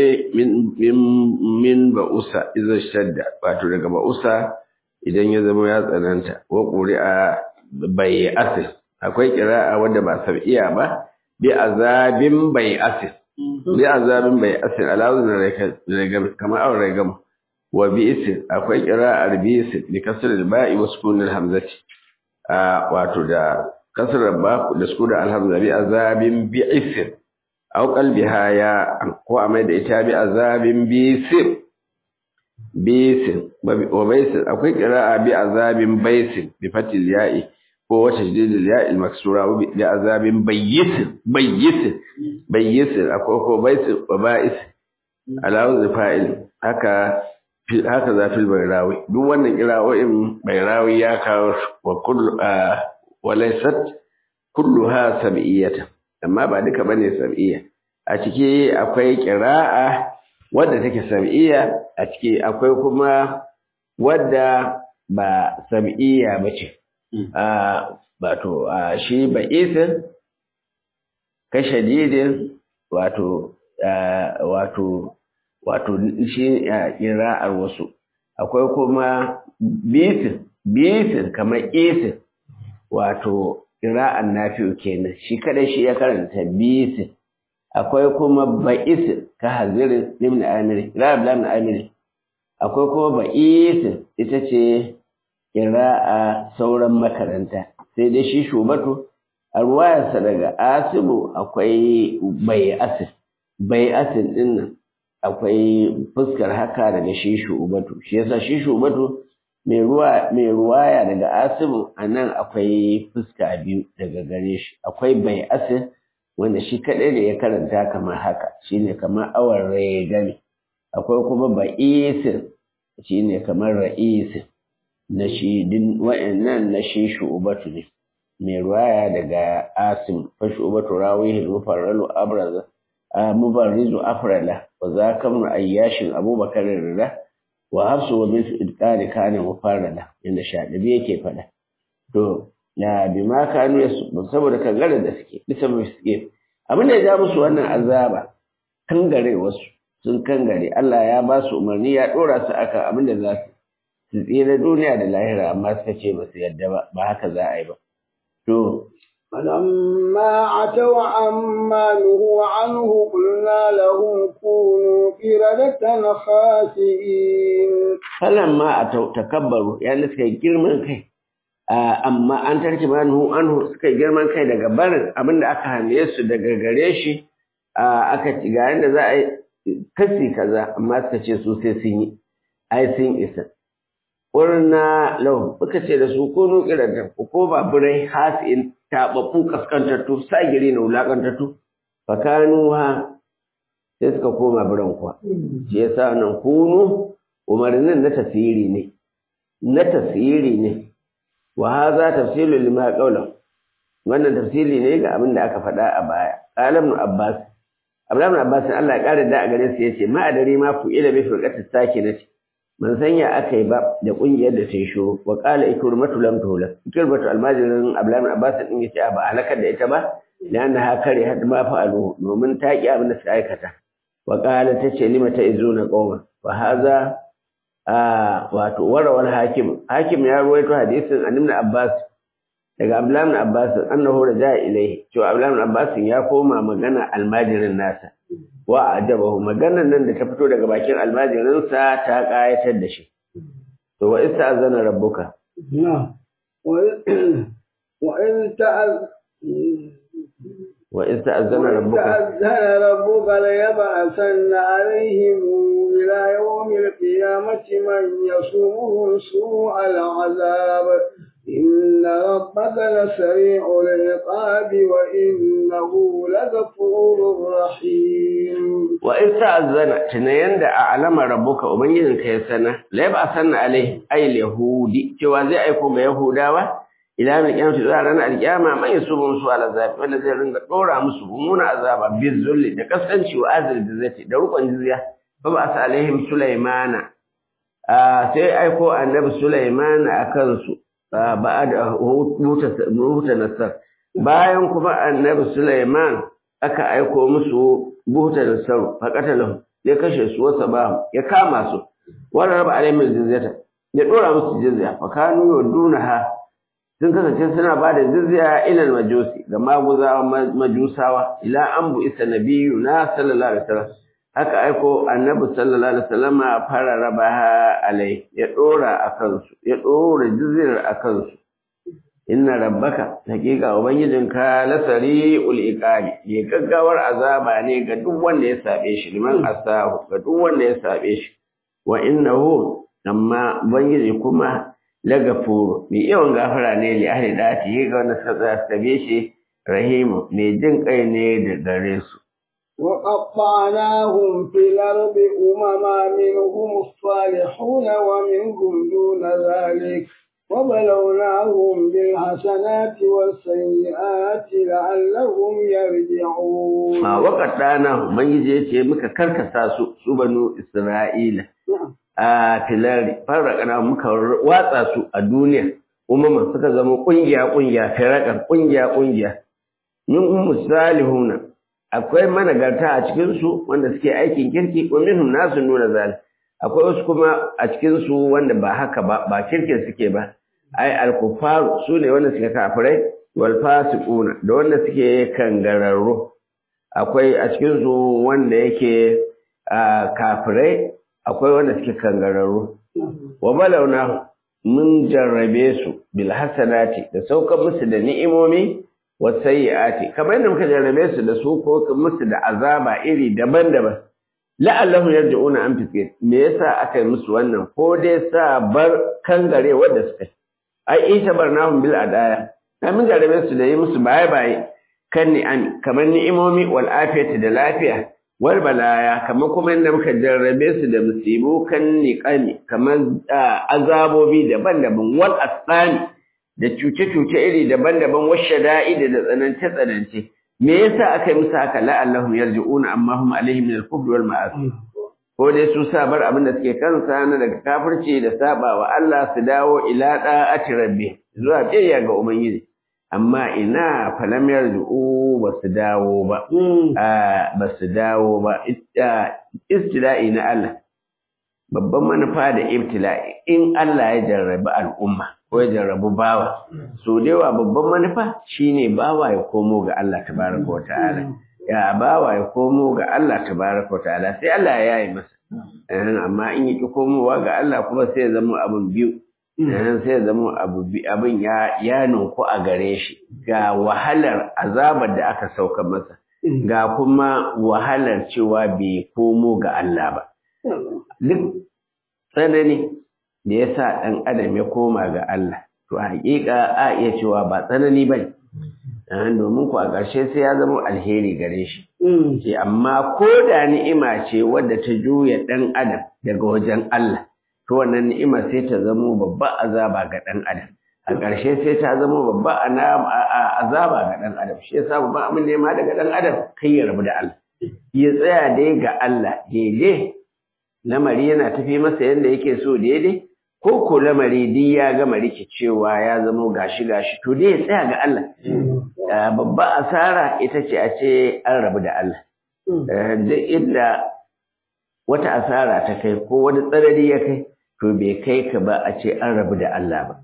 min ba'usa iza shadda wato daga ba'usa idan ya zama ya tsananta wa ƙuri'a bai asis akwai ƙira'a wadda ba sab'iya ba bi azabin bai asis bi azabin bai asis alawun ragam kamar awon ragam wa bi isin akwai ƙira'ar bi isin bi kasar ba'i wa sukunin hamzati wato da kasar ba da sukunin alhamza bi azabin bi isin aw qalbiha ya ko a mai da ita bi azabin bisir bisir wa baisir akwai qira'a bi azabin baisir bi fatil ya'i ko wata jidil ya'i maksura bi azabin bayyisir bayyisir bayyisir akwai ko baisir wa ba'is alawu fa'il haka haka zafil bayrawi duk wannan qira'o'in bayrawi ya kawo wa kullu wa laysat kulluha sab'iyatan amma ba duka bane sab'iyya a ciki akwai qira'a wadda take sab'iyya a ciki akwai kuma wadda ba sab'iyya bace a wato shi ba isin ka shadidin wato wato wato shi qira'ar wasu akwai kuma bisin bisin kamar isin wato ƙira'an nafi'u kenan shi kada shi ya karanta bisin akwai kuma ba'isin ka hazirin ibn amiri ƙira'ar ibn amiri akwai kuma ba'isin ita ce ƙira'a sauran makaranta sai dai shi shubatu a ruwayarsa daga asibu akwai bai'asin bai'asin ɗin nan akwai fuskar haka daga shi shubatu shi yasa shi shubatu mai ruwaya daga asibu a nan akwai fuska biyu daga gare shi akwai bai asin wanda shi kaɗai da ya karanta kamar haka shine kamar awar rai gami akwai kuma ba'isin shine kamar ra'isin na shi din wa'annan na shi shu'ubatu ne mai ruwaya daga asim fa shu'ubatu rawihi mufarralu abraza mubarrizu afrala wa zakamu ayyashin abubakar rida wa hafsu wa min idqari kana mufarrada inda shadibi yake fada to ya bi ma kanu yasu saboda kangare da suke bisa mai suke abin da ya ja musu wannan azaba kangare wasu sun kangare Allah ya ba su umarni ya dora su akan abin da za su su tsira duniya da lahira amma suka ce ba su yadda ba ba haka za a yi ba to فلما عتوا عما نهوا عنه قلنا لهم كونوا قردة خاسئين فلما أتوا تكبروا يعني suka yi girman kai amma an tarki ma nuhu anhu suka yi girman kai daga barin abin da aka hane su daga gare shi aka ci ga yanda za a yi kasi kaza amma suka ce su sai sun yi ai sun isa Ƙurna lau muka ce da su kunu kiranta ku ko ba birai hasin taɓaɓɓu kaskantattu sagiri na wulaƙantattu fakanu ha sai suka koma biran kuwa shi yasa nan kunu umarnin na tasiri ne na tasiri ne wa haza tafsilu lima qawlan wannan tafsiri ne ga abin da aka faɗa a baya qalam ibn abbas abdullahi ibn abbas Allah ya ƙara da a gare su yace ma adari ma ku ila bi firqatis sakinati man sanya aka yi ba da kungiyar da ta yi shuru wa qala ikrimatu lam tuhla ikrimatu almajirin abdullahi abbas din yace ba halakar da ita ba dan ha kare had ma fa'alu domin ta ki abin da suka aikata wa qala tace lima ta izuna qawma wa hadha wato warawal hakim hakim ya ruwaito hadisin annabi abbas daga abdullahi abbas annahu raja ilaihi to abdullahi abbas ya koma magana almajirin nasa wa ajabahu maganar nan da ta fito daga bakin almajirinsa ta kayatar da shi to wa ista'zana rabbuka na wa in ta'az wa ista'zana rabbuka ta'azzana rabbuka la yab'athanna alaihim ila yawmi al-qiyamati man yasumuhum su'al 'adhab إن ربك لسريع العقاب وإنه لغفور رحيم وإن تأذن تنين دا أعلم ربك وبنجد كيسنة لا يبقى سنة عليه أي اليهود جوازي أيكم يهودا إلى من القيامة تزارنا القيامة ما يسوم سوى العذاب ولا زي رنگ دورا مسلمون عذابا بالذل da kasance wa azal bizzati da rukun jizya fa ba sa alaihim sulaimana sai aiko annabi sulaiman akan su ba'ad huta nasar bayan kuma annabi Sulaiman aka aiko musu buta nasar faqatalahu ya kashe su wasa ba ya kama su wala raba alaihim jizyata ya dora musu jizya fa kanu yadunaha sun kasance suna ba da jizya ila majusi ga maguzawa majusawa ila an bu isa nabiyyu na sallallahu alaihi wasallam haka aiko annabi sallallahu alaihi wasallam fara rabaha alai ya dora akan su ya dora jizyar akan su inna rabbaka hakika ubangijinka lasari ul iqabi ya gaggawar azaba ne ga duk wanda ya sabe shi liman asahu ga duk wanda ya sabe shi wa innahu amma ubangiji kuma lagafuru mai yawan gafara ne li ahli dati ga wanda suka sabe shi rahimu mai jin kai ne da gare su وقطعناهم في الأرض أمما منهم الصالحون ومنهم دون ذلك وبلوناهم بالحسنات والسيئات لعلهم يرجعون ما وقطعناهم من يجي muka karkasa su su banu Isra'ila a tilari farraƙana muka watsa su a duniya umman suka zama ƙungiya ƙungiya firakan ƙungiya ƙungiya min ummu salihuna akwai managarta a cikinsu wanda suke aikin kirki wa minhum nasu nuna zal akwai wasu kuma a cikinsu wanda ba haka ba ba kirkin suke ba ai al-kufaru su ne wanda suke kafirai wal fasiquna da wanda suke kangararru akwai a cikinsu wanda yake kafirai akwai wanda suke kangararru wa balawna mun jarrabe su bil hasanati da saukar musu da ni'imomi wasayyi'ati kamar yadda muka jarrabe su da su ko musu da azaba iri daban-daban la'allahu yarji'una an fiske me yasa aka yi musu wannan ko dai sa bar kangare wanda suka ai ita barnahum bil adaya na mun jarrabe su da yi musu baye baye kan ni'ami kamar ni'imomi wal afiyati da lafiya wal balaya kamar kuma yadda muka jarrabe su da musibu kan niqami kamar azabobi daban-daban wal asani da cuce-cuce iri daban-daban washe da'ida da tsanance-tsanance me yasa aka yi musu haka la'allahum yarji'una amma hum alaihim min al-kufr wal ma'asi ko dai su sa bar abin da suke kansa na daga kafirci da saba wa Allah su dawo ila da'ati rabbi zuwa biyayya ga ubangiji amma ina falam yarju'u ba su dawo ba ba su dawo ba istila'i na Allah babban manufa da ibtila'i in Allah ya jarrabi al'umma ko ya jarrabu bawa so da yawa babban manufa shine bawa ya komo ga Allah tabaraka wa ta'ala ya bawa ya komo ga Allah tabaraka wa ta'ala sai Allah ya yi masa amma in yi komowa ga Allah kuma sai ya zama abin biyu sai ya zama abin ya ya nunku a gare shi ga wahalar azabar da aka sauka masa ga kuma wahalar cewa bai komo ga Allah ba duk tsanani da ya sa ɗan adam ya koma ga Allah to haƙiƙa a iya cewa ba tsanani ba ne domin ku a ƙarshe sai ya zama alheri gare shi ce amma ko da ni'ima ce wadda ta juya ɗan adam daga wajen Allah to wannan ni'ima sai ta zama babba azaba ga ɗan adam a ƙarshe sai ta zama babba azaba ga ɗan adam shi yasa babban abin nema daga ɗan adam kai ya rabu da Allah ya tsaya dai ga Allah daidai lamari yana tafi masa yadda yake so daidai ko ko lamari duk ya gama rikicewa ya zama gashi gashi to dai ya tsaya ga Allah babba asara ita ce a ce an rabu da Allah duk inda wata asara ta kai ko wani tsanani ya kai to bai kai ka ba a ce an rabu da Allah ba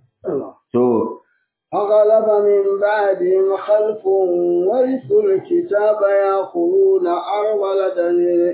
to فغلب من بعدهم خلف ورثوا الكتاب يأخذون أرض لدنه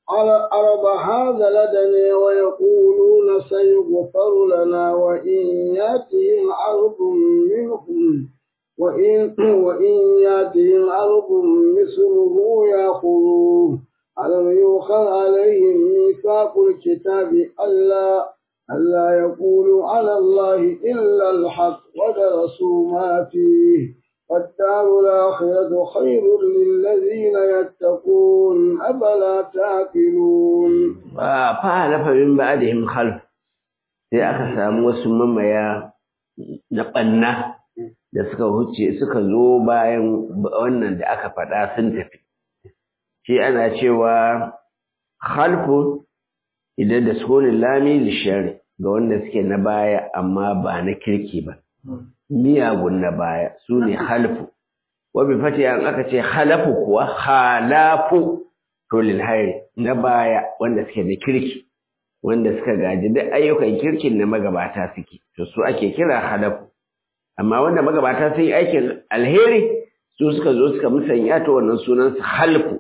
أرض هذا لدني ويقولون سيغفر لنا وإن يأتهم أرض منهم وإن, وإن يأتهم أرض مثله يأخذوه ألم يؤخذ عليهم ميثاق الكتاب ألا ألا يقولوا على الله إلا الحق ودرسوا ما فيه والدار الآخرة خير للذين يتقون أفلا تعقلون فحلف من بعدهم خلف sai aka samu wasu mamaya na ɓanna da suka huce suka zo bayan wannan da aka faɗa sun tafi shi ana cewa halfu idan da sukunin lami lishari ga wanda suke na baya amma ba na kirki ba miyagun na baya su ne halfu wabi fati an aka ce halafu kuwa halafu to lilhairi na baya wanda suke da kirki wanda suka gaji duk ayyukan kirkin na magabata suke to su ake kira halafu amma wanda magabata sun yi aikin alheri su suka zo suka musanya to wannan sunan su halfu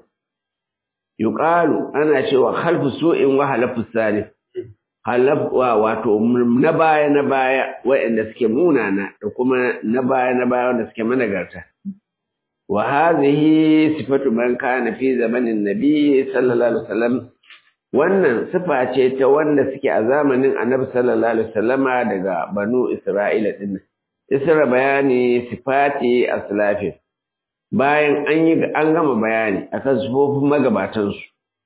yuqalu ana cewa halfu su'in wa halafu salih halafwa wato na baya na baya waɗanda suke munana da kuma na baya na baya wanda suke managarta wa hadhihi sifatu man kana fi zamanin nabi sallallahu alaihi wasallam wannan sifa ce ta wanda suke a zamanin annabi sallallahu alaihi wasallama daga banu isra'ila din isra bayani sifati aslafi bayan an yi an gama bayani akan sifofin magabatansu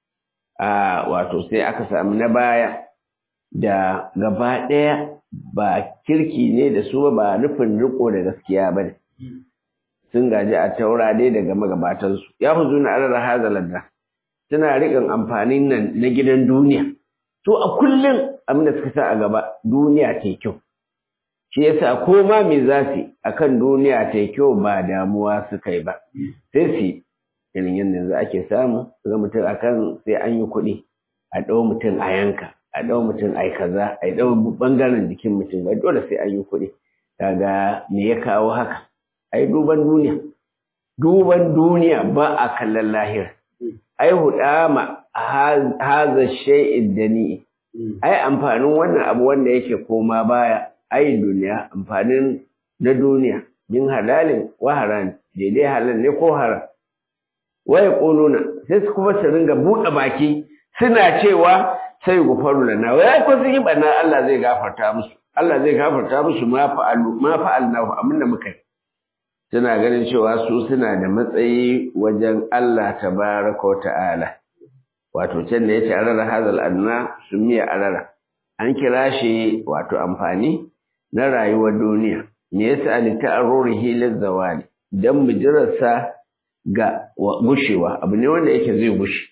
a wato sai aka samu na baya da gaba ɗaya ba kirki ne da su ba nufin riko da gaskiya ba ne sun gaji a taura dai daga magabatansu ya fi zuna arar hazalar suna riƙin amfanin nan na gidan duniya to a kullum abin da suka sa a gaba duniya ta kyau shi yasa ko ma me za su akan duniya ta kyau ba damuwa suka yi ba sai su irin yadda yanzu ake samu ga mutum akan sai an yi kuɗi a ɗau mutum a yanka a ɗau mutum ai kaza a ɗau ɓangaren jikin mutum ba dole sai an yi kuɗi kaga me ya kawo haka ai duban duniya duban duniya ba a kallon lahira ai hudama haza shay'id dani ai amfanin wannan abu wanda yake koma baya ai duniya amfanin na duniya min halalin wa haram daidai halal ne ko haram wa yaquluna sai su kuma su ringa buɗe baki suna cewa sai gufaru lana wai ko sun yi bana Allah zai gafarta musu Allah zai gafarta musu ma fa'alu ma fa'alnahu abinda muka yi suna ganin cewa su suna da matsayi wajen Allah tabaraka wa ta'ala wato can da yace arara hazal adna sumiya arara an kira shi wato amfani na rayuwar duniya me yasa li ta'arrurihi lizawali dan mujirarsa ga gushewa abu ne wanda yake zai gushe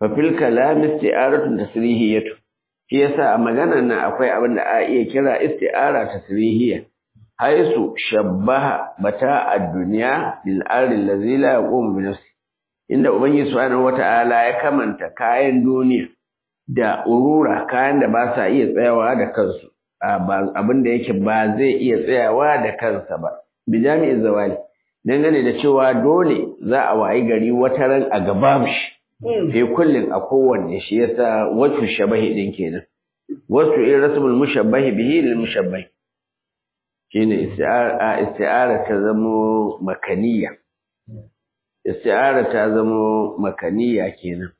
fa fil kalam isti'aratun tasrihiyatu shi yasa a maganar nan akwai abin da a iya kira isti'ara tasrihiyya haisu shabbaha bata ad-dunya bil ardi allazi la yaqumu bi nafsi inda ubangiji subhanahu wata'ala ya kamanta kayan duniya da urura kayan da ba sa iya tsayawa da kansu abin da yake ba zai iya tsayawa da kansa ba bi jami'in zawali dangane da cewa dole za a wayi gari wata ran a gaba shi fi kullin a kowanne shi yasa wasu shabahi din kenan wasu in rasmul mushabbahi bihi lil mushabbahi shine isti'ara isti'ara ta zamo makaniya isti'ara ta zamo makaniya kenan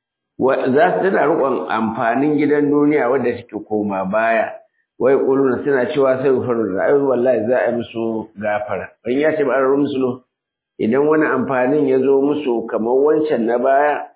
za su tana rukun amfanin gidan duniya wadda take koma baya wai kuluna suna cewa sai faru da ai wallahi za a yi musu gafara ban ya ce ba an musu idan wani amfanin ya zo musu kamar wancan na baya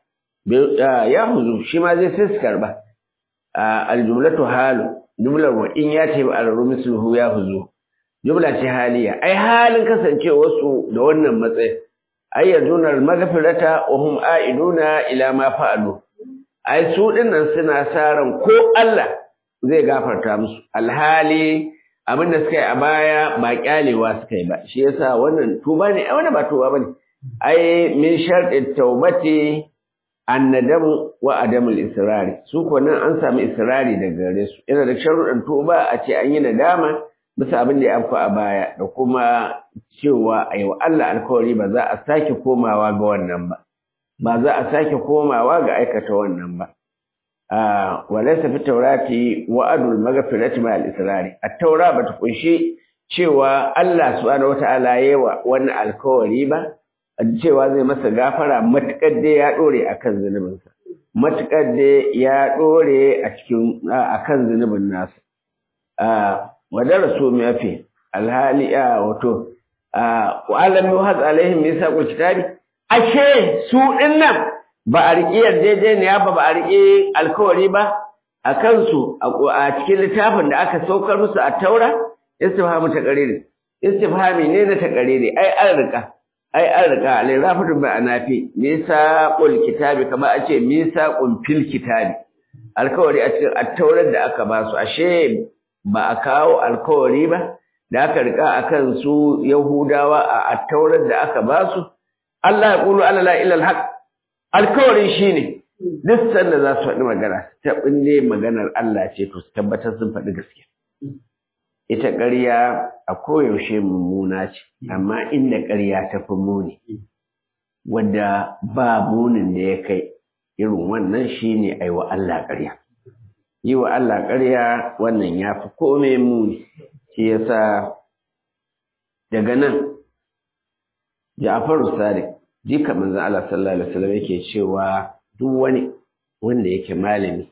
ya huzu shi ma zai sai su karba aljumlatu halu jumlar wa in ya ce ba an musu ya huzu jumla ce haliya ai halin kasancewa su da wannan matsayi ai yaduna al-maghfirata wa hum a'iduna ila ma fa'alu ai su dinnan suna saran ko Allah zai gafarta musu alhali abin da suka yi a baya ba kyalewa suka yi ba shi yasa wannan tuba ne ai wannan ba tuba bane ai min sharɗi taubati annadamu wa adamul israri su ko nan an samu israri daga gare su yana da sharuɗan tuba a ce an yi nadama bisa abin da ya afku a baya da kuma cewa a yi wa Allah alkawari ba za a sake komawa ga wannan ba ba za a sake komawa ga aikata wannan ba walaysa fi taurati wa'adul maghfirati ma al-israri at-taura bata kunshi cewa Allah subhanahu wata'ala yawa wannan alkawari ba cewa zai masa gafara matukar da ya dore akan zunubinsa matukar da ya dore a cikin akan zunubin nasa wadarasu mafi alhali a wato wa alam yuhaz alaihim misaqul kitabi ashe su dinnan ba a riƙi yarjejeniya ba ba a riƙi alkawari ba a kansu a cikin littafin da aka saukar musu a taura istifhamu ta qariri istifhami ne na ta qariri ai an riƙa ai an riƙa alai rafatu ba anafi misaqul kitabi kamar a ce misaqun fil kitabi alkawari a cikin attaurar da aka ba su ashe ba a kawo alkawari ba da aka rika akan su Yahudawa a attaurar da aka ba su Allah ya kulu ala la ilal haq alkawarin shine duk sanda za su faɗi magana ta binne maganar Allah ce to su tabbatar sun faɗi gaskiya ita ƙarya a koyaushe mummuna ce amma inda ƙarya ta fi muni wanda ba munin da ya kai irin wannan shine ai wa Allah ƙarya yi wa Allah ƙarya wannan ya fi kome muni shi yasa daga nan Ja'faru Sadiq jika manzon Allah sallallahu alaihi wasallam yake cewa duk wani wanda yake malami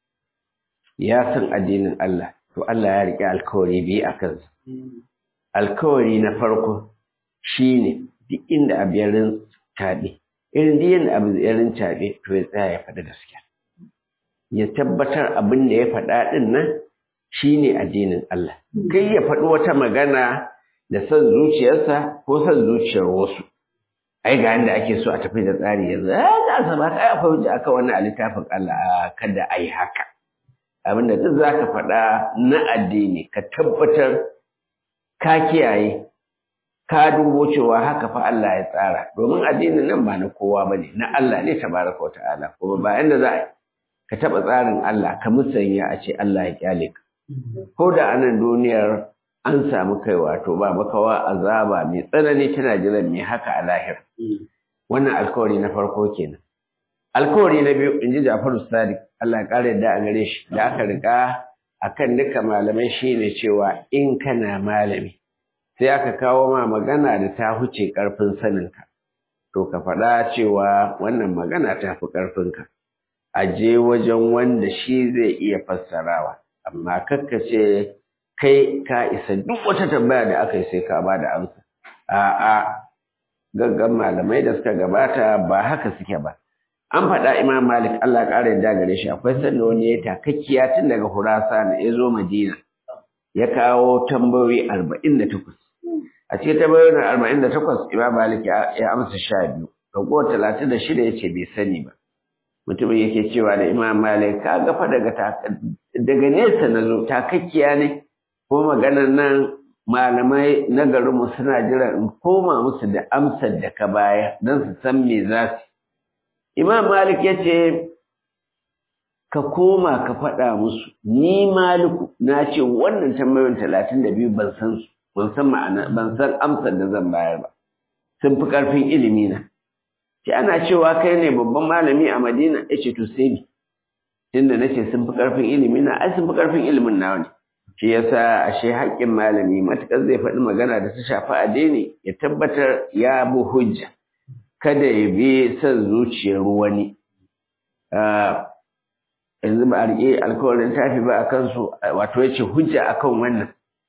ya san addinin Allah to Allah ya riƙe alkawari biyu a kansa alkawari na farko shine duk inda abu ya rintaɓe irin duk yadda abu ya rintaɓe to ya tsaya ya faɗi gaskiya ya tabbatar abin da ya faɗa ɗin nan shi ne addinin Allah. Kai ya faɗi wata magana da son zuciyarsa ko son zuciyar wasu. Ai ga yadda ake so a tafi da tsari yanzu, ya za su ba kai akwai hujja aka wani a littafin Allah kada a yi haka. Abin da duk za ka faɗa na addini ka tabbatar ka kiyaye ka dubo cewa haka fa Allah ya tsara domin addinin nan ba na kowa ba ne na Allah ne tabaraka wa ta'ala kuma ba yanda za a yi ka taɓa tsarin Allah ka musanya a ce Allah ya kyale ka. Ko da anan duniyar an samu kai wato ba makawa azaba mai tsanani tana jiran mai haka a lahir. Wannan alkawari na farko kenan. Alkawari na biyu in ji Jafaru Sadiq Allah ya ƙara yadda a gare shi da aka riƙa akan duka malamai shine cewa in kana malami sai aka kawo ma magana da ta huce ƙarfin saninka. To ka faɗa cewa wannan magana ta fi ƙarfinka. a je wajen wanda shi zai iya fassarawa amma kakka ce kai ka isa duk wata tambaya da aka yi sai ka ba da amsa a'a gaggan malamai da suka gabata ba haka suke ba an faɗa imam malik Allah ya ƙara yadda gare shi akwai sanda wani ya takakkiya tun daga hurasa ya zo madina ya kawo tambayoyi arba'in da takwas a cikin tambayoyin arba'in da takwas imam malik ya amsa sha biyu ragowar talatin da shida ya ce bai sani ba mutumin yake cewa da imam malik ka ga fa daga daga nesa na zo takakkiya ne ko maganar nan malamai na garinmu suna jira in koma musu da amsar da ka baya don su san me za su imam malik ya ce ka koma ka faɗa musu ni maliku na ce wannan tambayoyin talatin da biyu ban san su ban san ma'ana ban san amsar da zan bayar ba sun fi ƙarfin ilimi na ce ana cewa kai ne babban malami a madina ya ce to sai ni tunda nace sun fi ƙarfin ilimi na ai sun fi ƙarfin ilimin nawa ne shi yasa ashe haƙƙin malami matuƙar zai faɗi magana da ta shafi addini ya tabbatar ya bi hujja kada ya bi son zuciyar wani yanzu ba a riƙe alkawarin tafi ba a kansu wato ya ce hujja akan wannan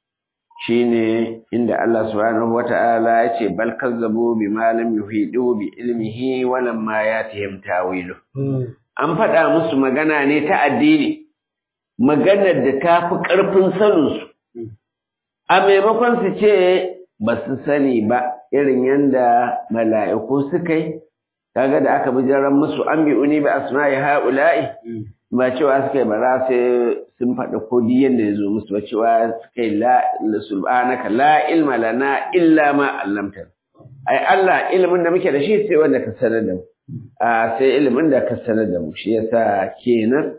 shine inda Allah subhanahu wata'ala ya ce bal kazzabu bi ma lam yuhidu bi ilmihi wa lam ma yatihim tawilu an faɗa musu magana ne ta addini maganar da ta fi ƙarfin saninsu a maimakon su ce ba su sani ba irin yadda mala'iku suka yi kaga da aka bijiran musu an bi uni ba asma'i ha'ula'i ba cewa suka yi bara sai sun faɗa kodi yadda ya zo musu ba cewa suka yi la subhanaka la ilma lana illa ma allamta ai Allah ilimin da muke da shi sai wanda ka sanar da mu a sai ilimin da ka sanar da mu shi yasa kenan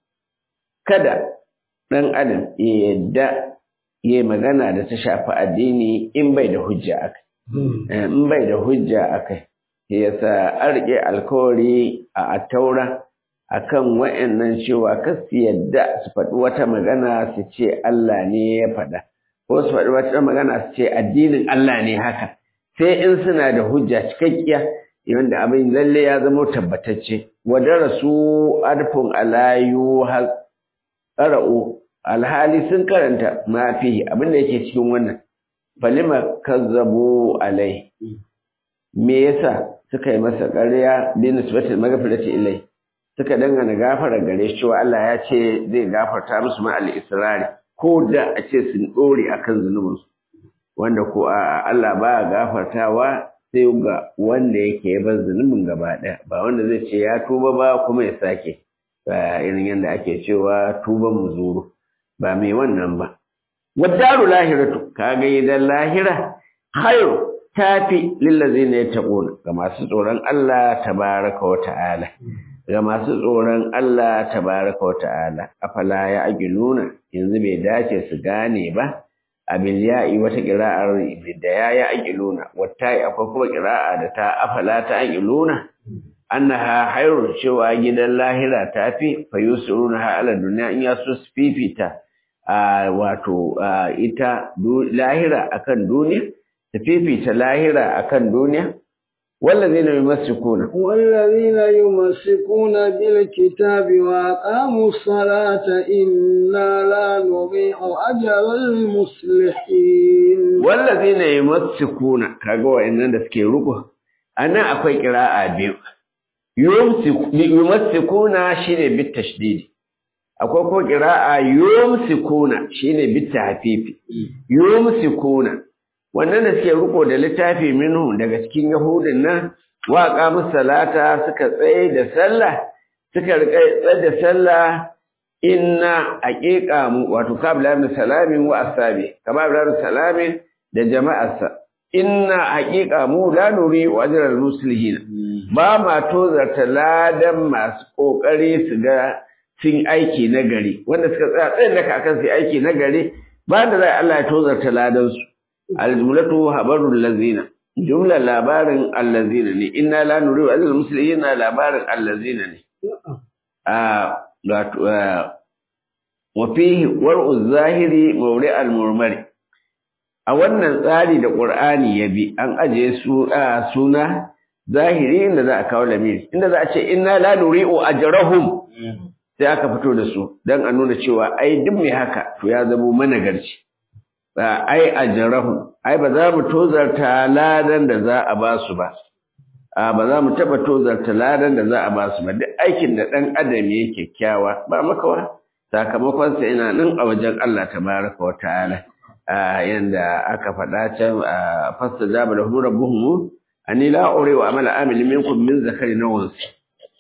kada ɗan adam ya yadda ya magana da ta shafi addini in bai da hujja akai in bai da hujja akai yasa an rike alkawari a attaura akan wa'annan cewa kar su yadda su faɗi wata magana su ce Allah ne ya faɗa ko su faɗi wata magana su ce addinin Allah ne haka sai in suna da hujja cikakkiya wanda abin lalle ya zama tabbatacce wa darasu arfun alayu qara'u alhali sun karanta ma fihi abin da yake cikin wannan falima kazzabu alai me yasa suka yi masa ƙarya bi nisbatil maghfirati ilai suka dangana gafara gare shi cewa Allah ya ce zai gafarta musu ma al-israri ko da a ce sun dore akan zunubinsu wanda ko a Allah ba gafartawa sai ga wanda yake bar zunubin gaba ɗaya ba wanda zai ce ya tuba ba kuma ya sake ba irin yadda ake cewa tuban muzuru ba mai wannan ba wadaru lahiratu kaga idan lahira khairu tafi lillazina yattaquna ga masu tsoron Allah tabaraka wa ta'ala ga masu tsoron Allah tabaraka wa ta'ala afala ya agiluna yanzu bai dace su gane ba abil ya'i wata qira'ar da ya ya aqiluna wata akwai kuma qira'a da ta afala ta aqiluna annaha hayrun cewa gidan lahira tafi fayusiruna ala dunya in ya so fifita wato ita lahira akan duniya ta fifita lahira akan duniya والذين يمسكون والذين يمسكون بالكتاب وأقاموا الصلاة إنا لا نضيع أجر المصلحين والذين يمسكون كاغو إن da suke ruko anan akwai qira'a biyu yumsikuna shine bit tashdid akwai ko qira'a yumsikuna shine bit tahfifi yumsikuna wannan da suke riko da littafi minhu daga cikin yahudin nan wa qamus salata suka tsaye da sallah suka rika tsaye da sallah inna aqiqa mu wato kabla min salamin wa asabi kama ibn salamin da jama'arsa inna haqiqa mu la nuri wa ajral muslimin ba ma tozarta ladan masu kokari su ga sun aiki na gari wanda suka tsaya tsayin da akan su aiki na gari ba da zai Allah ya tozarta ladan su aljumlatu habarul lazina jumla labarin allazina ne inna la nuri wa ajral muslimin labarin allazina ne a wa fihi war'u zahiri mawri al-murmari a wannan tsari da Qur'ani ya bi an aje su suna zahiri inda za a kawo lamiri inda za a ce inna la nuri'u ajrahum sai aka fito da su dan a nuna cewa ai duk mai haka to ya zamo managarci ba ai ajrahum ai ba za mu tozarta ladan da za a ba su ba a ba za mu taba tozarta ladan da za a ba su ba duk aikin da dan adam yake kyakkyawa ba makawa sakamakon sa ina nan a wajen Allah tabaraka wa ta'ala yanda aka faɗa can a fasta jaba da rabbuhum ani la ure wa amala amil minkum min zakari na wansi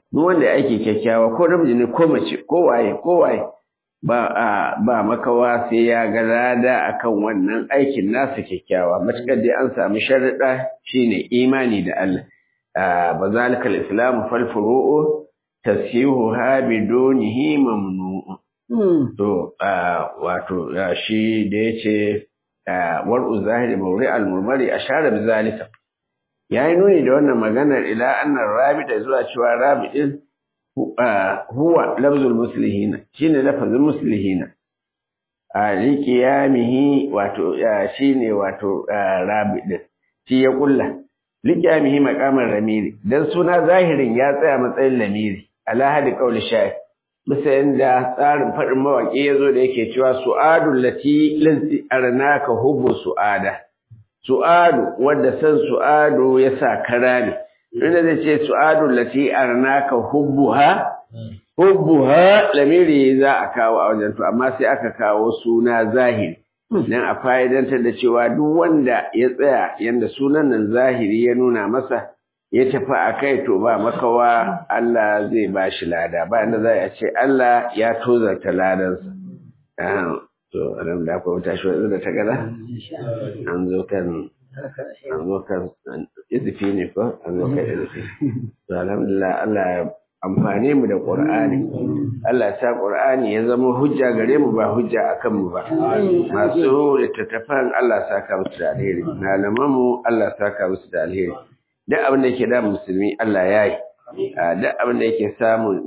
duk wanda ya aiki kyakkyawa ko namiji ne ko mace ko waye ko waye ba a ba makawa sai ya ga lada akan wannan aikin nasa kyakkyawa matukar dai an samu sharuɗa shine imani da Allah ba zalikal islamu fal furu'u tasihuha bidunihi mamnu'un To, wato, shi da ya ce, war'u zahiri mauri al-murmari a share bizalika. Ya yi nuni da wannan maganar ila annan rabi da zuwa cewa rabi ɗin huwa lafzul muslihina, shi ne lafazin muslihina. A liƙiyamihi wato, shi ne wato rabi ɗin, shi ya ƙulla. Liƙiyamihi makamar ramiri, don suna zahirin ya tsaya matsayin lamiri, ala hadi ƙauli sha'ir. bisa yadda tsarin faɗin mawaƙi ya zo da yake cewa su'adu lati linsi arnaka hubbu su'ada su'adu wadda san su'adu ya sa kara ne inda zai ce su'adu lati arnaka hubbuha hubbuha lamiri za a kawo a wajen to amma sai aka kawo suna zahiri dan a fa'idantar da cewa duk wanda ya tsaya yanda sunan nan zahiri ya nuna masa ya tafi a kai to ba makawa Allah zai ba shi lada ba inda za a ce Allah ya tozarta ladansa. To, nan da akwai wata shi da ta gada? An zo kan an zo kan izifi ne ko? An zo kan izifi. To, alhamdulillah Allah ya amfane mu da Qur'ani. Allah ya sa Qur'ani ya zama hujja gare mu ba hujja akan mu ba. Masu littattafan Allah ya saka musu da alheri. Malaman mu Allah ya saka musu da alheri. duk abin da yake da musulmi Allah ya yi duk abin da yake samun